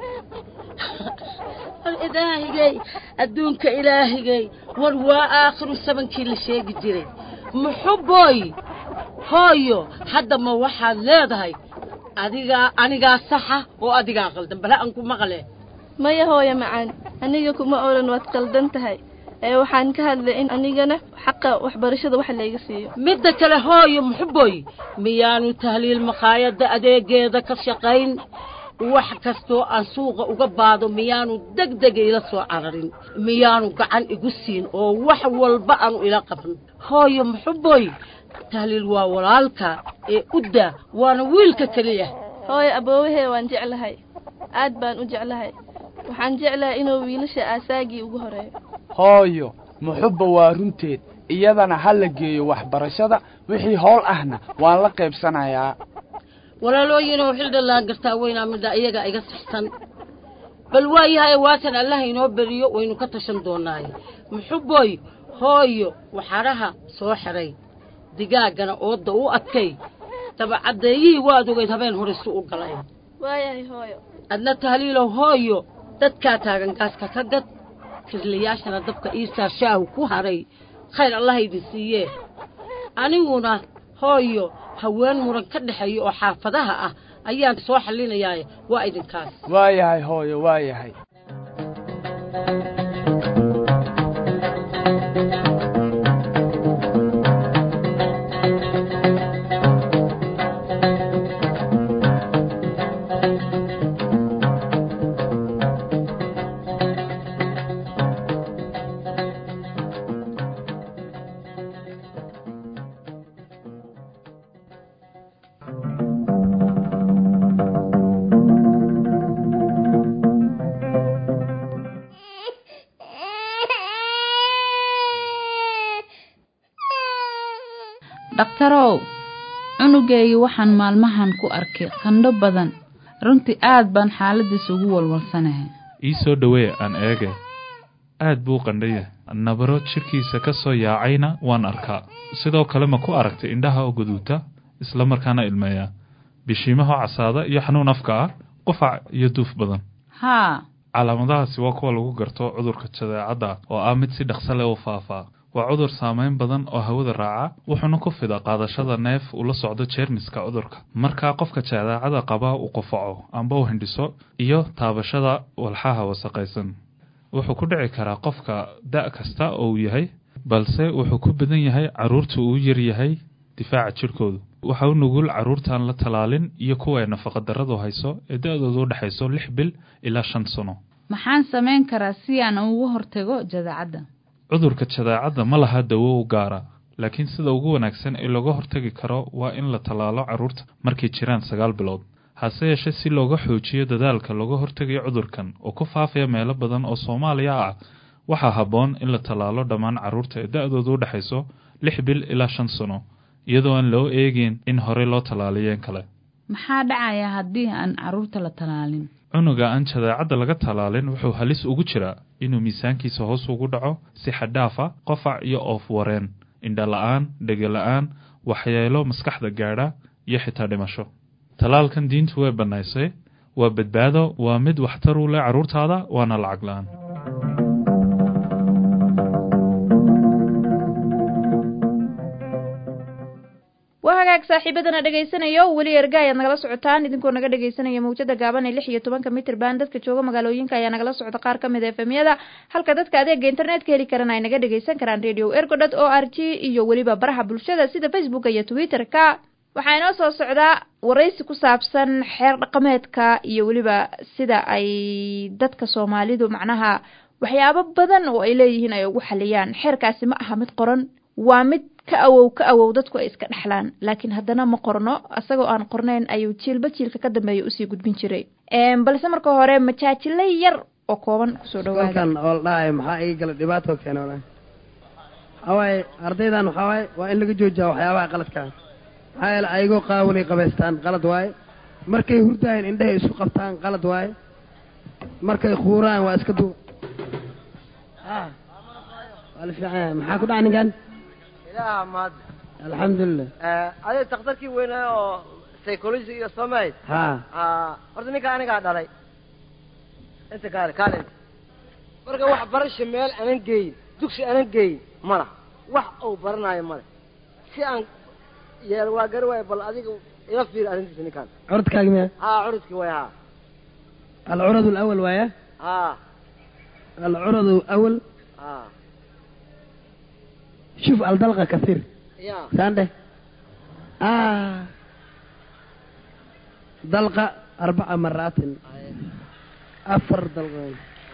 war ilaahigay adduunka ilaahigay war waa aakhiru sabankii la sheegi jiray muxubboy hooyo hadda ma waxaad leedahay adigaa anigaa saxa oo adigaa qaldan bala aan ku maqle maya hooyo macaan aniga kuma odhan waad qaldan tahay ee waxaan ka hadlay in anigana xaqa waxbarashada wax layga siiyo midda kale hooyo muxubboy miyaanu tahliil maqaayadda adeegeeda ka shaqayn wax kastoo aan suuqa uga baado miyaanu deg dega ila soo cararin miyaanu gacan igu siin oo wax walba aanu ila qaban hooyo muxubboy tahliil waa walaalka ee udda waana wiilka keliya hooyo aboowahee waan jeclahay aad baan u jeclahay waxaan jeclahay inuu wiilasha aasaagii ugu horeeyo hooyo muxubba waa runteed iyadana ha la geeyo waxbarashada wixii howl ahna waan la qaybsanayaa walaalooyinoo xildhallaan gartaa weynaa midha iyaga iga sixsan bal waayahay waatan allaha inoo beriyo waynu ka tashan doonaaye muxuboy hooyo waxadhaha soo xidhay digaaggana oodda u adkay dabacaddeeyihii waad ogeyd habeen horisu u galay waayahay hooyo adna tahliilow hooyo dadkaa taagan gaaska ka gad kirlayaashana dabka iisaa shaahu ku hadhay khayr allaha idin siiyee aniguna hooyo haween muran ka dhexeeya oo xaafadaha ah ayaan soo xallinayaaye waa idinkaas waayahay hooyo waayahay dhakhtarow cunugeygii waxaan maalmahan ku arkay qandho badan runtii aad baan xaaladiisa ugu walwalsanahay ii soo dhowee aan eege aad buu qandhaya nabaro jidhkiisa ka soo yaacayna waan arkaa sidoo kale ma ku aragtay indhaha oo guduuta isla markaana ilmeeya bishiimaha casaada iyo xanuun afka ah qufac iyo duuf badan haa calaamadahaasi waa kuwa lagu garto cudurka jadeecadda oo ah mid si dhaqso leh u faafaa waa cudur saameyn badan oo hawada raaca wuxuuna ku fida qaadashada neef ula socdo jeermiska cudurka markaa qofka jadeecada qaba uu qufaco amba u hindhiso iyo taabashada walxaha wasaqaysan wuxuu ku dhici karaa qofka da' kasta oo uu yahay balse wuxuu ku badan yahay carruurta uu yar yahay difaaca jidhkoodu waxa u nugul carruurtaan la talaalin iyo kuwa ay nafaqadarradu hayso ee da-doodu u dhexayso lix bil ilaa shan sano maxaan samayn karaa si aan ugu hortago jadeecadda cudurka jadeecadda ma laha dawo u gaara laakiin sida ugu wanaagsan ee looga hortagi karo waa in la tallaalo carruurta markay jiraan sagaal bilood hase yeeshee si looga xoojiyo dadaalka looga hortegayo cudurkan oo ku faafaya meelo badan oo soomaaliya ah waxaa habboon in la tallaalo dhammaan carruurta ee da-doodu u dhexayso lix bil ilaa shan sano iyadoo aan loo eegin in horey loo tallaaliyeen kale maxaa dhacaya haddii aan carruurta la tallaalin cunuga aan jadeecadda laga tallaalin wuxuu halis ugu jiraa inuu miisaankiisa hoos ugu dhaco si xaddhaafa qofac iyo oof wareen indha la-aan dhege la-aan waxyeelo maskaxda gaadha iyo xitaa dhimasho tallaalkan diintu way bannaysay waa badbaado waa mid waxtar u leh carruurtaada waana lacag la-aan waa hagaag saaxiibadana dhegaysanayo weli erga ayaad nagala socotaan idinkoo naga dhegaysanaya mawjada gaaban ee lix iyo tobanka mitir baan dadka jooga magaalooyinka ayaa nagala socda qaar ka mid a efemyada halka dadka adeega internetka heli karana ay naga dhegaysan karaan radio ergodot o r g iyo weliba baraha bulshada sida facebooka iyo twitter-ka waxaa inoo soo socdaa waraysi ku saabsan xeer dhaqameedka iyo weliba sida ay dadka soomaalidu macnaha waxyaabo badan oo ay leeyihiin ay ugu xaliyaan xeerkaasi ma aha mid qoran waa mid ka awow ka awow dadku ay iska dhexlaan laakiin haddana ma qorno isagoo aan qornayn ayuu jiilba jiilka ka dambeeya usii gudbin jiray balse marka hore majaajilo yar oo kooban kusoo dhawaada halkan oo la dhahayo maxaa ii gala dhibaato keena walahi waxaa waaye ardaydan waxaa waaye waa in laga joojiyaa waxyaabaha qaladkaa maxaa yeele ayagoo qaawanay qabaystaan qalad waaye markay hurdaayeen indhahay isu qabtaan qalad waaye markay kuuraan waa iska duub waa la fiican yahay maxaa ku dhaca ninkan ilaaha maad alxamdulilah adiga takhtarkii weynaa oo psychology iyo samayd ha horta ninka anigaa dhalay inta kaale kaale marka wax barasha meel anan geeyin dugsi anan geeyin mala wax uu baranaayo male si aan yeel waa gari waaya bal adiga ila fiiri arrintiisa ninkaan curudkaagi miya haa curudkii way haa alcurad alawal waaya haa alcurad alawal haa شوف الدلقة كثير يا سانده آه دلقة أربع مرات أفر دلقة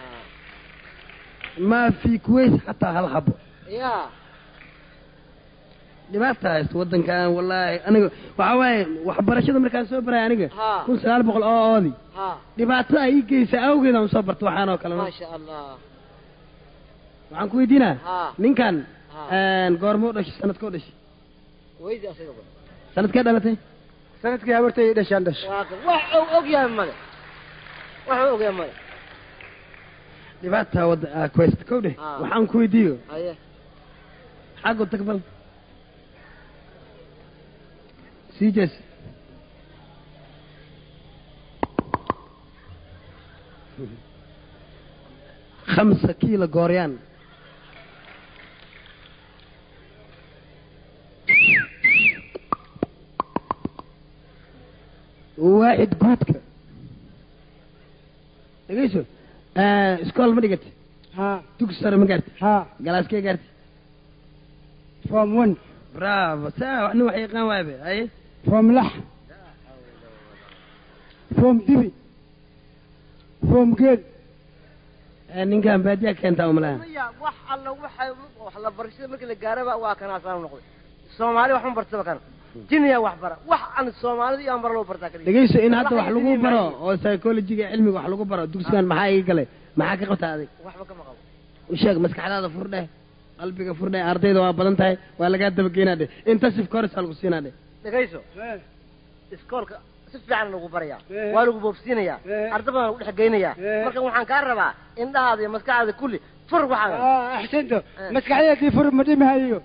ما في كويس حتى هالحبو يا dhibaata haysto wadankan wallaahi aniga waxaa waaye waxbarashada markaan soo baraya aniga kun sagaal boqol oo oodi dhibaatada ii geysa awgeed aan soo barta waxaan oo kale maasha allah waxaan ku weydiinaa ninkan goorma u dhashay sanadka u dhashay weydi asagaba sanadkee dhalatay sanadkii habartay dhashaan dhash wax uu og yahay male wax uu og yahay male dhibaata wada aa quest kow dheh Ah. waxaan ku weydiiyo haye xaggu tag bal sii jees khamsa kiilo gooryaan waaxid guudka dhegeyso iskool ma dhigati ha dugsi sare ma gaarti ha galaaskee gaarti form one bravo saa wax nin wax yaqaan waabe haye form lax form dibi form geel ninkan baadiyaa keentaa umalaha ya wax alla waxay wax la barashada markii la gaaraba waa kanaasaan noqday soomaali wax ma bartaba kana jiniya wax bara wax aan soomaalida iyo aan bara loo bartaa kaliya dhegeyso in hadda wax lagu baro oo psychologiga cilmiga wax lagu baro dugsigan maxaa ii galay maxaa ka qabtaa adig waxba kama qabo u sheeg maskaxdaada furdheh qalbiga furdheh ardayda waa badan tahay waa lagaa dabageynaa dheh intensif course lagu siinaa dheh dhegayso iskoolka si fiican lagu barayaa waa lagu boobsiinayaa arda badan lagu dhex geynayaa marka waxaan kaa rabaa indhahaada iyo maskaxdaada kulli fur waxaa axsanto maskaxdeedii fur ma dhimahayo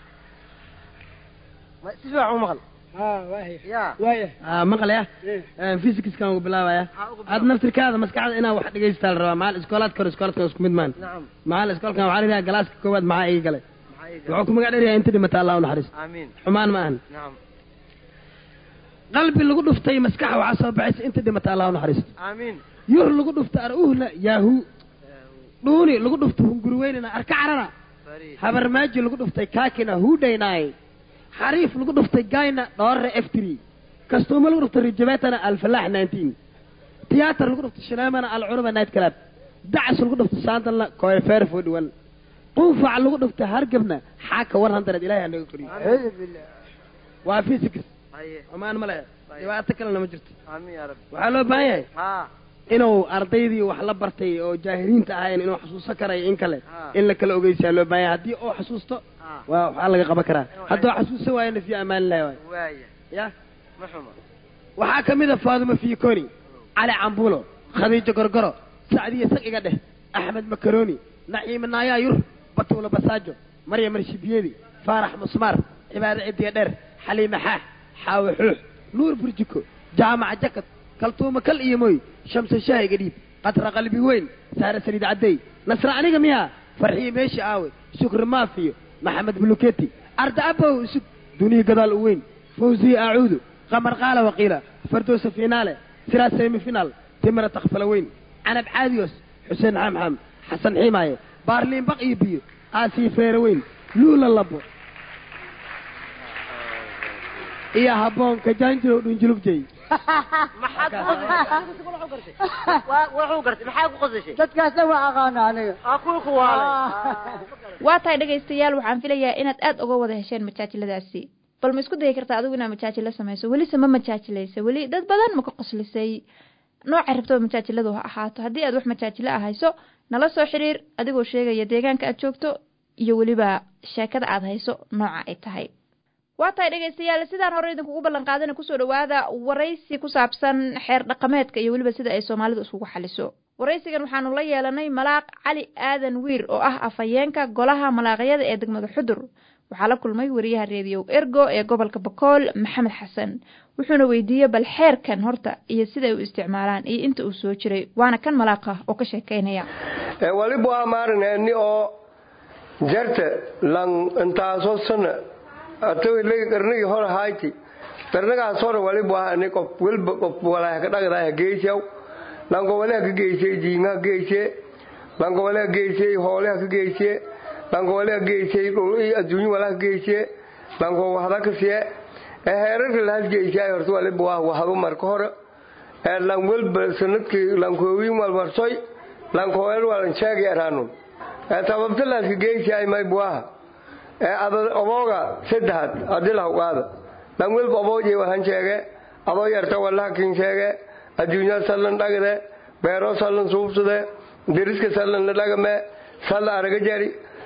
si fiican u maqal ya ah maqle ah physicska ugu bilaabaya aad naftirkaada maskaxda inaa wax dhegaysataa la rabaa maal iskoolaadka hore iskoolaadka isku mid maan nacam maal iskoolkan waxaa la yidhaha galaaska koowaad maxaa ii galay wuxuu ku magac dheryahay inta dhimata allah u naxariisto amiin xumaan ma ahan nacam qalbi lagu dhuftay maskaxa waxaa soo baxaysa inta dhimata allah u naxariisto amiin yuh lagu dhufta aruhla yaahu dhuuni lagu dhufta hunguriweynina arka carana habarmaaji lagu dhuftay kaakina huudhaynaay xariif lagu dhuftay gayna dhoorre eftri kastuumo lagu dhuftay rijabeetana alfalaax nineteen tiyaatar lagu dhuftay shineemana alcuruba night club dacas lagu dhuftay saandalna koefeer forty one quufac lagu dhuftay hargebna xaaka one hundred ilahay ha naga koriyo waa physics amaan ma lehe dhibaato kalena ma jirto amiin yaa rabbi waxaa loo baahan yahay ha inuu ardaydii wax la bartay oo jaahiliinta ahayn inuu xasuusan karayo in kale in la kala ogeysaa loo baahan yahay haddii uu xasuusto waa waxaa laga qaban karaa hadduu xasuusan waayona fii amaan lahi waay waaya ya ma xuma waxaa ka mid a faadimo fiikoni cali cambulo khadiijo gorgoro sacdiya sag iga dheh axmed makaroni naciime naayaa yur batuulo basaajo maryam marshibiyedi faarax musmaar cibaado cidiya dheer xaliime xaax xaawe xuux nuur burjiko jaamaca jakad kaltuuma kal iyo moy shamse shaahiga dhiib qatra qalbi weyn saare saliid caddey nasra aniga miyaa farxiyo meeshi aawe shukri maafiyo maxamed buluketi arda abow isug duniyi gadaal u weyn fawziye acuudu qamar qaala waqiila fardoosa finaale siraa semi finaal timira takfala weyn canab caadiyos xuseen xamxam xasan xiimaaye baarliin baq iyo biyo aasiyo feere weyn luula labo iyo habboonka jaanjirow dhunjulugjey wuxuu gartay maxaa ku qosashay dadkaasna waa aqaana aniga aa kuwa ku waalay waa tahay dhegaystayaal waxaan filayaa inaad aad uga wada hesheen majaajiladaasi bal ma isku dayi kartaa adigu inaad majaajilo samayso welise ma majaajilaysa weli dad badan ma ka qoslisay noocay rabtaba majaajiladu ha ahaato haddii aad wax majaajilo ah hayso nala soo xiriir adigoo sheegaya deegaanka aad joogto iyo weliba sheekada aad hayso nooca ay tahay waa tahay dhegaystayaal sidaan hore idinkugu ballan qaadana kusoo dhawaada waraysi ku saabsan xeer dhaqameedka iyo weliba sida ay soomaalidu iskugu xaliso waraysigan waxaanu la yeelanay malaaq cali aadan wiir oo ah afhayeenka golaha malaaqyada ee degmada xudur waxaa la kulmay wariyaha reediyow ergo ee gobolka bakool maxamed xasan wuxuuna weydiiyey bal xeerkan horta iyo siday u isticmaalaan iyo inta uu soo jiray waana kan malaaqa oo ka sheekeynaya walibu amaarneeni oo jarta lan intaaso sana atawilay qarnigii hore hayti qarnigaas hore walibu ahani qof welba qof walaha ka dhagdaha geysyaw lanko walaha ka geysay jiingaha geysye lanko walaha geysay hoolaha ka geysye lanko walaha geysay adduunyo walaha ka geysye lanko wahda kasiye heerarka lahas geysay horta walibu ah wahdu marka hore lan welba sanadkii lankoowiin walmarsoy lankoel walan sheegay araanun tababta laaska geysay maybuaha obooga saddexaad adilah ugaada lan welba obooje wahan sheege adoo yarta walaha kin sheege adduunya sallan dhagde beero sallan suubsade deriska sallan la dhagame salla araga jari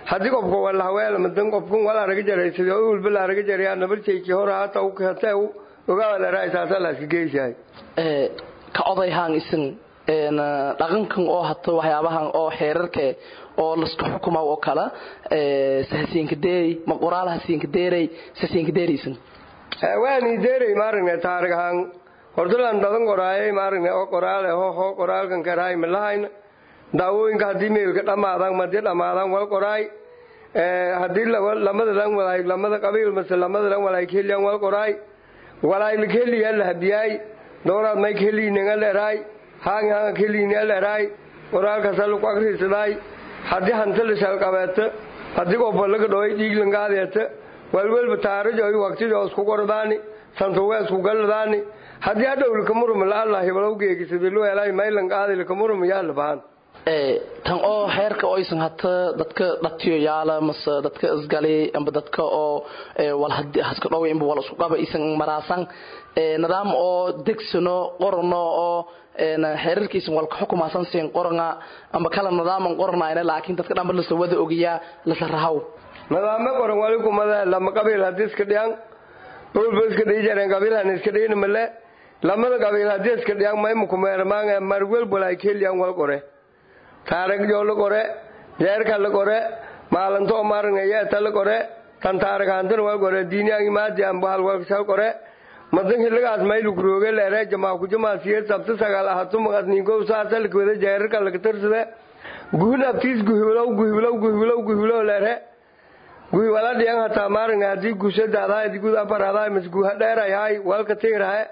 haddii qofka walahaweel madan qofkun wala araga jaray sidii u walba la araga jarayaa nabarjaykii hore hata u kate u ogaa la raay saasa la iska geyshay ee ka odayhaan isin een dhaqankan oo hato waxyaabahan oo xeerarka oo lasku xukuma oo kala ee sahasiinka deey ma qoraalaha siinka deeray sahasiinka deeraysan waani deeray maaragna taarigahan hordalan dadan qoraayay maaragna oo qoraale ho ho qoraalkan karaay malahayn daawooyinka haddii meelka dhammaadaan madii dhammaadaan wal qoraay haddii lamada lan walaay lamada qabiil mase lamada lan walaay keliyan wal qoraay walaay keliya la habiyaay dooraad may keliyininga dheeraay haangi hanga keliyiniya dheeraay qoraalkaasa lagu akrisadaay haddii hanta la shalqabeeta haddii qofba laga dhaway dhiiglangaadeta walwelba taarajo ay waqtido isku qordaani santuwe isku galladaani haddii hadhow lakamurum la allah hibalow geegisada loo helay maylan qaadi lakamurum yaa la bahan ee tan oo xeerka oo aysan hata dadka dhatiyo yaala mase dadka isgali amba dadka oo wal haska dhow inba wal isku qaba isan maraasan ee nidaam oo degsano qorno oo xeerarkiisan walka xukumaasan siin qoranga amba kala nidaaman qornayna laakiin dadka dhanba lasa wada ogiyaa lasa rahaw nidaamo qoran wali kumada lama qabiil haddii iska dhiyan dhulba iska dhihi jareen qabiilhan iska dhihina male lamada qabiil haddii iska dhiyan maymukumeermaanga marwel walay keliyan wal qore taaragjo la qore jeerka la qore maalinto maaragna yeeta la qore tan taaragaantana wal qore diinyaangi maadi ambahal walkasal qore madan xilligaas maylu kurooge leere jamaa kujamaa siyad sabta sagaal ahatu maqadninkow saasalka wada jeerarka laga tarsade guhin abtiis guhiwlow guhiwlow guhiwlow guhiwlow leere guhi wala dhiyan hataa maaragna haddii guusadaadaa haddii gud afar hadaa mas guha dheerayahay walka tigrahe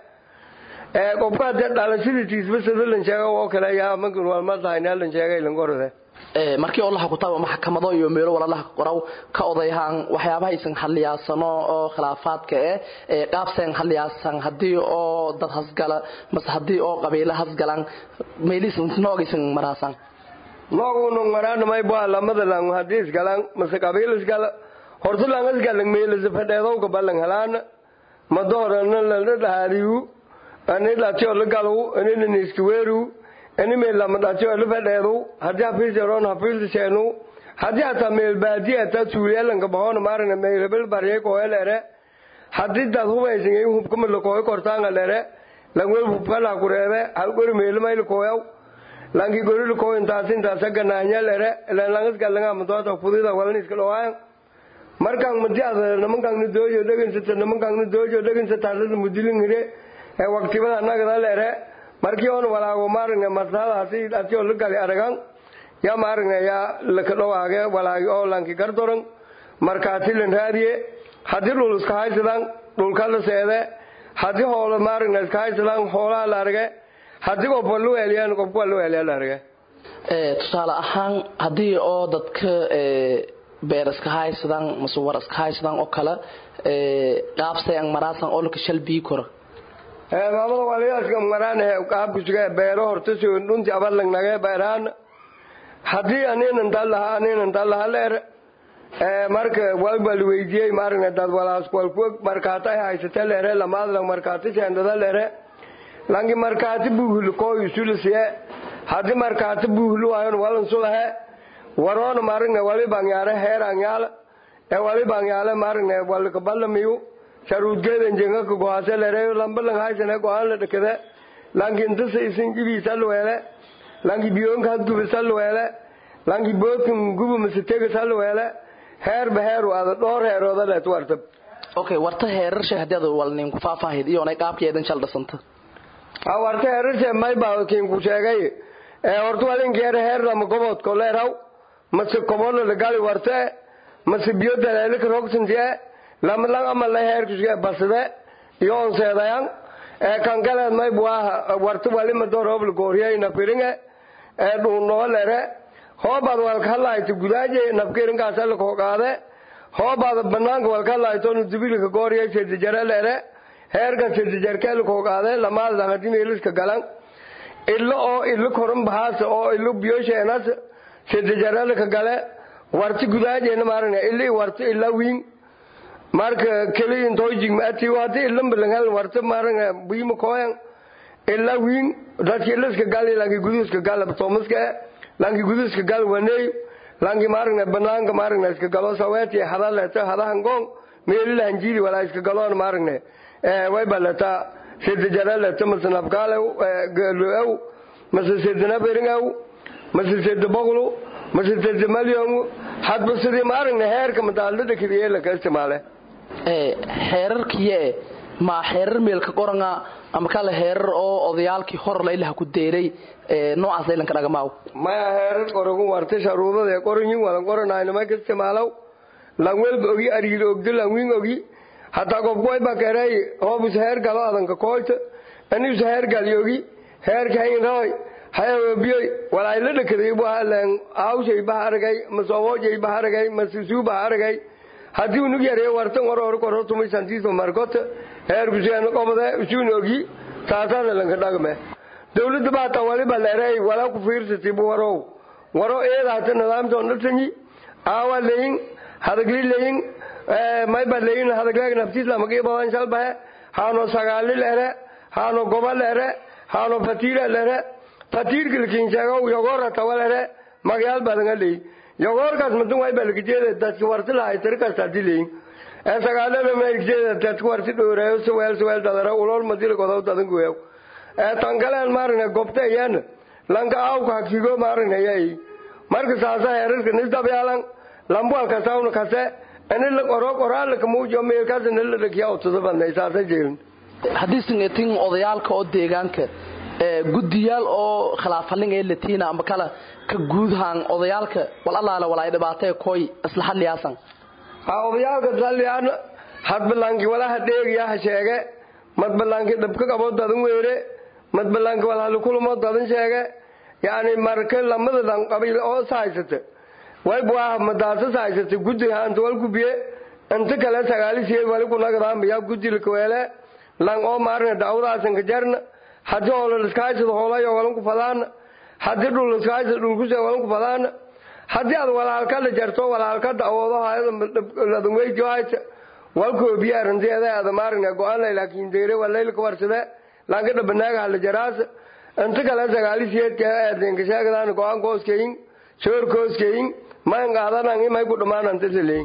ee qofka hadee dhalashadiitiisba sida lan sheega oo kale yaa magun walmadahayna lan sheegay lan qorode ee markii oo laha kutaaba maxkamado iyo meelo walalaha qoraw ka odayhaan waxyaabaha aysan hadliyaasano oo khilaafaadka eh ee qaabseen hadliyaasan haddii oo dad hasgala mase haddii oo qabiilo hasgalan meelisan noogaysan maraasan noogu maraan may baa lamada lang haddii isgalan mase qabiil isgala horta lang isgalan meelisa fadheedowga balan helaan madoorana lala dhahaadiyu ani dhatiyo la galu ani naniski weeru ani meel lama dhatiyo la fadheedu haddii hafiis yaroon hafiis seenu haddii hataa meel baadiya hataa suuliyalanka bahoona maarana meel hebel baryay kooya leere haddii dad hubaysan ay hubkama la kooya kortaanga leere langwel hubkala kureebe hal gori meel mayl kooyaw lanki gori la kooya intaas intaas ganaanya leere ilan langas galanga madoota fudida walan iska dhawaan markaan madiada nimankaan ni doojo dhegansata nimankaan ni doojo dhegansata hadada mudilin hire ee waqtibada anagada leere markii on walaago maaragna maslahadaasi atio la gali aragan yaa maaragna yaa laka dhawaage walaagi oo lanki gardoran markaati lan raadiye haddii dhul iska haysadaan dhulka la seede haddii hoola maaragna iska haysadaan hoolaha la arage haddii qofka lu eliyaan qofka lu eliya la arage ee tusaale ahaan haddii oo dadka ee beer iska haysadaan mase war iska haysadaan oo kale ee qaabsayan maraasan oo laka shalbii koro maamada waliyaska maraan qaabkusuga beero horta soo dhunti abalang nage beeraan haddii aninan dalaha aninan dalaha leer marka walba la weydiiyey maaragna dad walaas walkuwa markaata ay haysata leere lamaadlang markaati seendada leere langi markaati buuhul kooyu sulisiye haddii markaati buuhul waayon walan sulahe waroona maaragna wali bangyaale heer angyaala ee wali bangyaale maaragna walka ballamiyu sharuudgeedan jengaka go'aase lereeyo lamba lang haysane go'aan la dhakade lanki intasa isin gibiisa luweele lanki biyoonka hadgubisa luweele lanki boodkan gubu masitega luweele heerba heeru ada dhowr heerooda leet wartab okay warta heerarshe haddii ad walnin ku faahfaahid iyo onay qaabkeedan shal dhasanta a warta heerarshe may baa kiinku sheegay ee horta walinkeera heer lama gobodko leeraw mase kobola lagali warte mase biyo daleelika rogsantie lamalang ama la heerkusuge basade iyo onseedayan ee kankaleed may buaha warta wali madorobla gooriyay nafiringe ee dhuunoo lere hoobaad walkahadlaayto gudaaje nafkirinkaasa lakooqaade hoobaad banaanka walkahadlaaytonu dubilika gooriyay sedijare lere heerkan sedijarkee lakooqaade lamaadlan hadii meeliska galan ilo oo ilo koran bahaasa oo ilo biyosheenas sedijarelaka gale warti gudaajena maaragna ili warti ila wiin marka keliyin toojig maati wati ilan balangal warta maaragna bima koyan ila wiin dadki iliska gal lanki guduska gal tomaska lanki guduska gal waney langi maaragna banaanka maaragna iska galo saweeti hada leeto hadahan goon meelilahan jiidi walaa iska galoon maaragna way balata sida jara leeto mase nafkaalew geeloew mase sida naberingaw mase sida boqlu mase sida malyongu hadba sidii maaragna heerka madaalada kibiyela ka isticmaale xeerarkiye ma xeerar meelka qoranga ama kale heerar oo odayaalkii hor laylaha ku deeray noocaas laylanka dhagamaaw maya heerar qoragu warta sharuudada ee qoranyin wadan qoranayna ma ka isticmaalow langwelba ogi ariil ogdo langwing ogi hataa gobgoy ba keray hoobus heer galo adanka koyta anius heer galyogi heerka haynroy hayawebiyoy walaayla dhakaday buhalan awshay baharagay masowoojay baharagay masusuu baharagay haddii unug yareeyo wartan war hor koro tumay santiisba markota heer kuseeno qobade usuun ogi taasaana lanka dhagme dawladda baata waliba leeray walaa ku fiirsati bu warow waro eeda hata nidaamtoon dhatanyi aawa leyin hadagli leyin mayba leyin hadagleeg naftiislamagii badan shalbahe haano sagaali lere haano goba lere haano fatiira lere fatiirkilkinsheegow yogoora tawa lere magayaal badanga leyi yogoorkaas madun way balkijeeda dadki warti lahay tiri kasta dileyin ee sagaalada meelkijeeda dadki warti dhooreeyo suweel suweel dadara ulool madil godow dadan goyow ee tangaleen maaragna gobta iyana lanka awka hakigo maaragna yay marka saasa heerarka nisdabyaalan lambual kasawna kase anila qoro qoraalaka muujo meelkaas nila dhakiya utuda badnay saasa jeelin haddii singetin odayaalka oo deegaanka guddiyaal oo khilaafhalin ee latiina amba kala ka guudhaan odayaalka wal allaale walaay dhibaatee koy isla hadliyaasan ha odayaalka dalliyaan hadbalanki walaha dheegiyaha sheege madbalanki dhabka qabo dadan weere madbalanki walhali kulumo dadan sheege yani marka lamada dhan qabiil oo sahaysata way buaha madaasa sahaysata guddi haanta wal gubiye inta kale sagaalisiye wali kunagadaamaya guddi lakaweele lang oo maarna daawdaasanka jarna haddii hoola liskahaysada hoolayo walanku fadaana haddii dhul liskahaysada dhulkuse walanku fadaana haddii aad walaalka la jarto walaalka dawoodo hayada weydi haysa walkoobiye arinteeda ada maarna go-aan laakiin deere walaylka warsade lanka dhabanaaga hala jaraasa inta kale sagaalisiyeedka eedenka sheegadaana go-aan kooskeyin soor kooskeyin mayn qaadanan imay ku dhammaanantasaleyin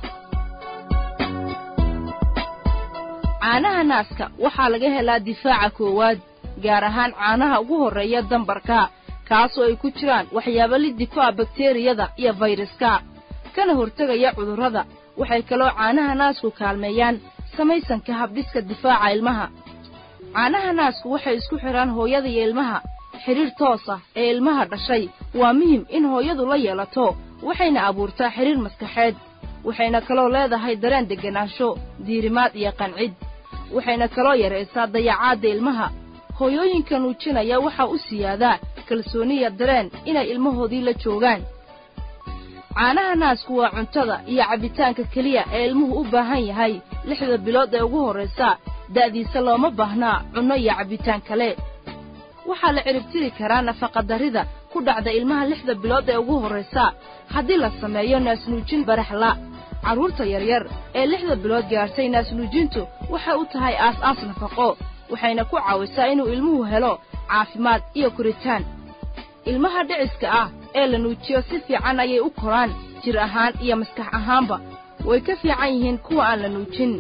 caanaha naaska waxaa laga helaa difaaca koowaad gaar ahaan caanaha ugu horreeya dambarka kaasoo ay ku jiraan waxyaabo liddi ku ah bakteriyada iyo fayraska kana hortegaya cudurrada waxay kaloo caanaha naasku kaalmeeyaan samaysanka habdhiska difaaca ilmaha caanaha naasku waxay isku xidhaan hooyada iyo ilmaha xidhiir toos ah ee ilmaha dhashay waa muhim in hooyadu la yeelato waxayna abuurtaa xidhiir maskaxeed waxayna kaloo leedahay dareen degganaansho diirimaad iyo qancid waxayna kaloo yaraysaa dayacaadda ilmaha hooyooyinka nuujinaya waxaa u siyaadaa kalsooniya dareen inay ilmahoodii la joogaan caanaha naasku waa cuntada iyo cabbitaanka keliya ee ilmuhu u baahan yahay lixda bilood ee ugu horraysa da'diisa looma baahnaa cunno iyo cabbitaan kale waxaa la ciribtiri karaa nafaqadarrida ku dhacda ilmaha lixda bilood ee ugu horraysa haddii la sameeyo naasnuujin baraxla carruurta yaryar ee lixda bilood gaadhtay naasnuujintu waxay u tahay aas-aas nafaqo waxayna ku caawisaa inuu ilmuhu helo caafimaad iyo koritaan ilmaha dhiciska ah ee la nuujiyo si fiican ayay u koraan jir ahaan iyo maskax ahaanba way ka fiican yihiin kuwa aan la nuujin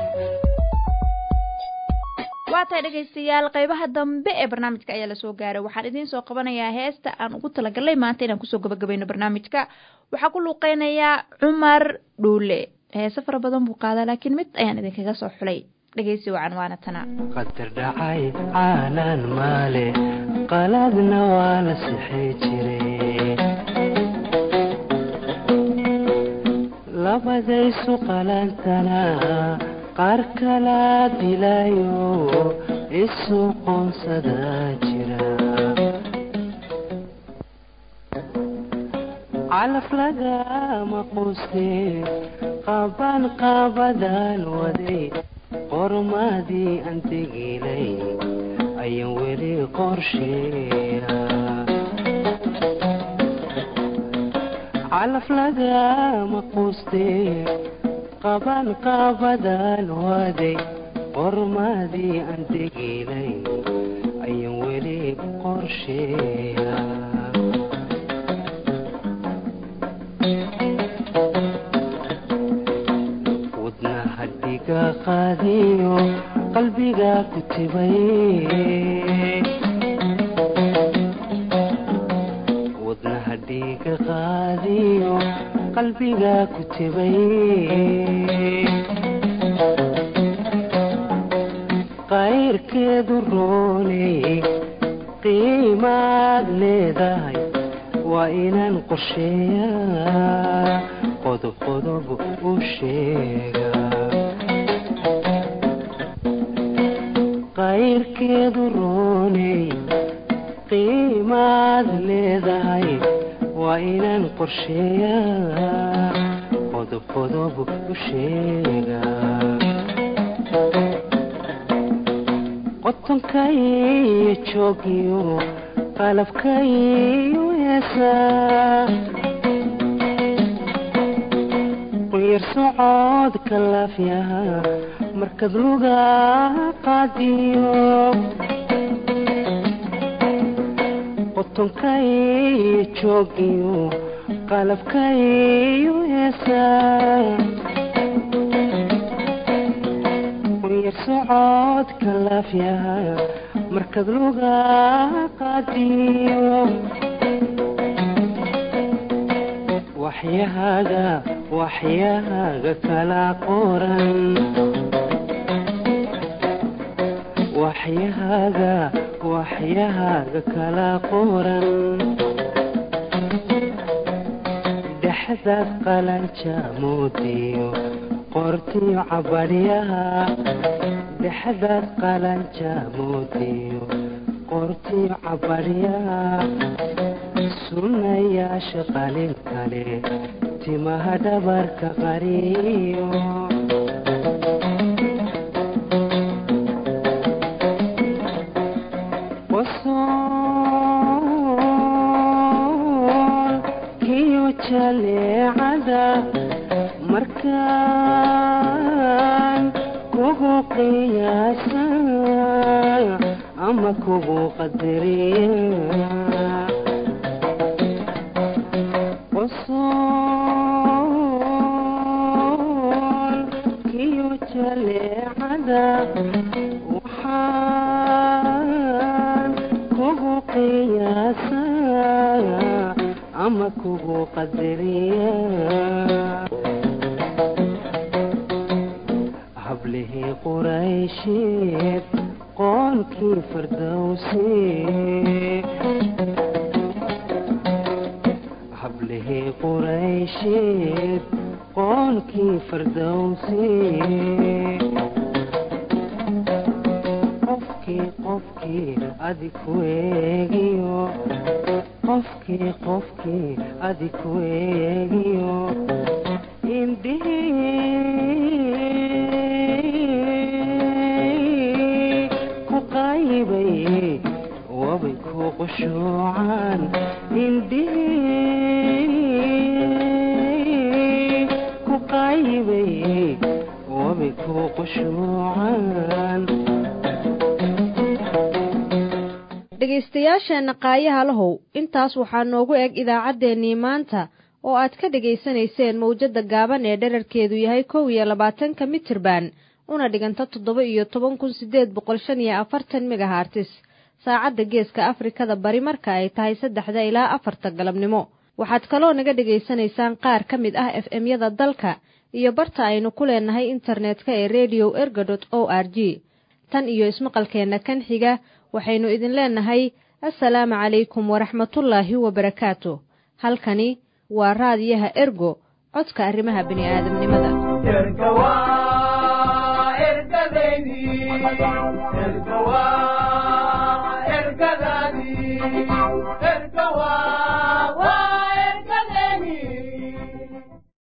waa tahay dhegaystayaal qaybaha dambe ee barnaamijka ayaa lasoo gaaray waxaan idiin soo qabanayaa heesta aan ugu talagalnay maanta inaan kusoo gabagabayno barnaamijka waxaa ku luuqeynayaa cumar dhuule heese fara badan buu qaadaa laakiin mid ayaan idinkaga soo xulay dhegaysi wacan waana tana qadar dhacay caalaan maale qaladna waa la sixi jiray labadaysu qalantana qaar kala dilayo isu qoonsada jira calaf lagama quustee qaban qaabadaan waday qormadii aan tegilay ayaan weli qorsheeya calaf lagama quustee qaban qaabadaan waday qormadii aan tegilay ayaan weli qorsheeya wadnaha dhiga qaadiyo qalbiga ku tibay wadnaha dhiga qaadiyo qalbiga ku tibay qayrkeedu rooney qiimaad leedahay waa inaan qorsheeyaa qodob qodob u sheega qayrkeedu rooney qiimaad leedahay waa inaan qorsheeyaa qodob qodob u sheega qotonkaiyo joogiyo qalabkaiyo heesaa quyar socodka laafyaha markad luga qaadiyo qotonkaiyo joogiyo qalabkaiyo heesaa quyar socodka laafyaha markad luga qaadiyo waxyahaaga waxyahaaga kala qoran waxyahaaga waxyahaaga kala qoran dhexdaad qalanja moodiyo qortiyo cabadhyaha dhexdaad qalanja moodiyo qortiyo cabadhyaha sunnayaasha qalin kale timaha dhabarka qariyo qosool kiyo jaleecada markaan kugu qiyaasa ama kugu qadariya qosool kiyo jaleecada waxaan kugu qiyaasa ama kugu qadariya hablihii quraysheed qoonkii fardowsi hablihii quraysheed qoonkii fardowsi qofkii qofkii adi ku eegiyo qofkii qofkii adi ku eegiyo indhihii ku qaybay wabay ku qushuucaan indhihii ku qaybay wabay ku qushuucaan dhegaystayaasheenna qaayaha lahow intaas waxaa noogu eg idaacaddeenii maanta oo aad ka dhegaysanayseen mawjadda gaaban ee dherarkeedu yahay kow iyo labaatanka mitirban una dhiganta toddoba iyo toban kun siddeed boqol shan iyo afartan megahartis saacadda geeska afrikada bari marka ay tahay saddexda ilaa afarta galabnimo waxaad kaloo naga dhegaysanaysaan qaar ka mid ah f m-yada dalka iyo barta aynu ku leenahay internetka ee redio erga dot o r g tan iyo ismaqalkeenna kan xiga waxaynu idin leenahay assalaamu calaykum waraxmatullaahi wabarakaatu halkani waa raadiyaha ergo codka arrimaha bini'aadamnimada erga waa ergadeydii erga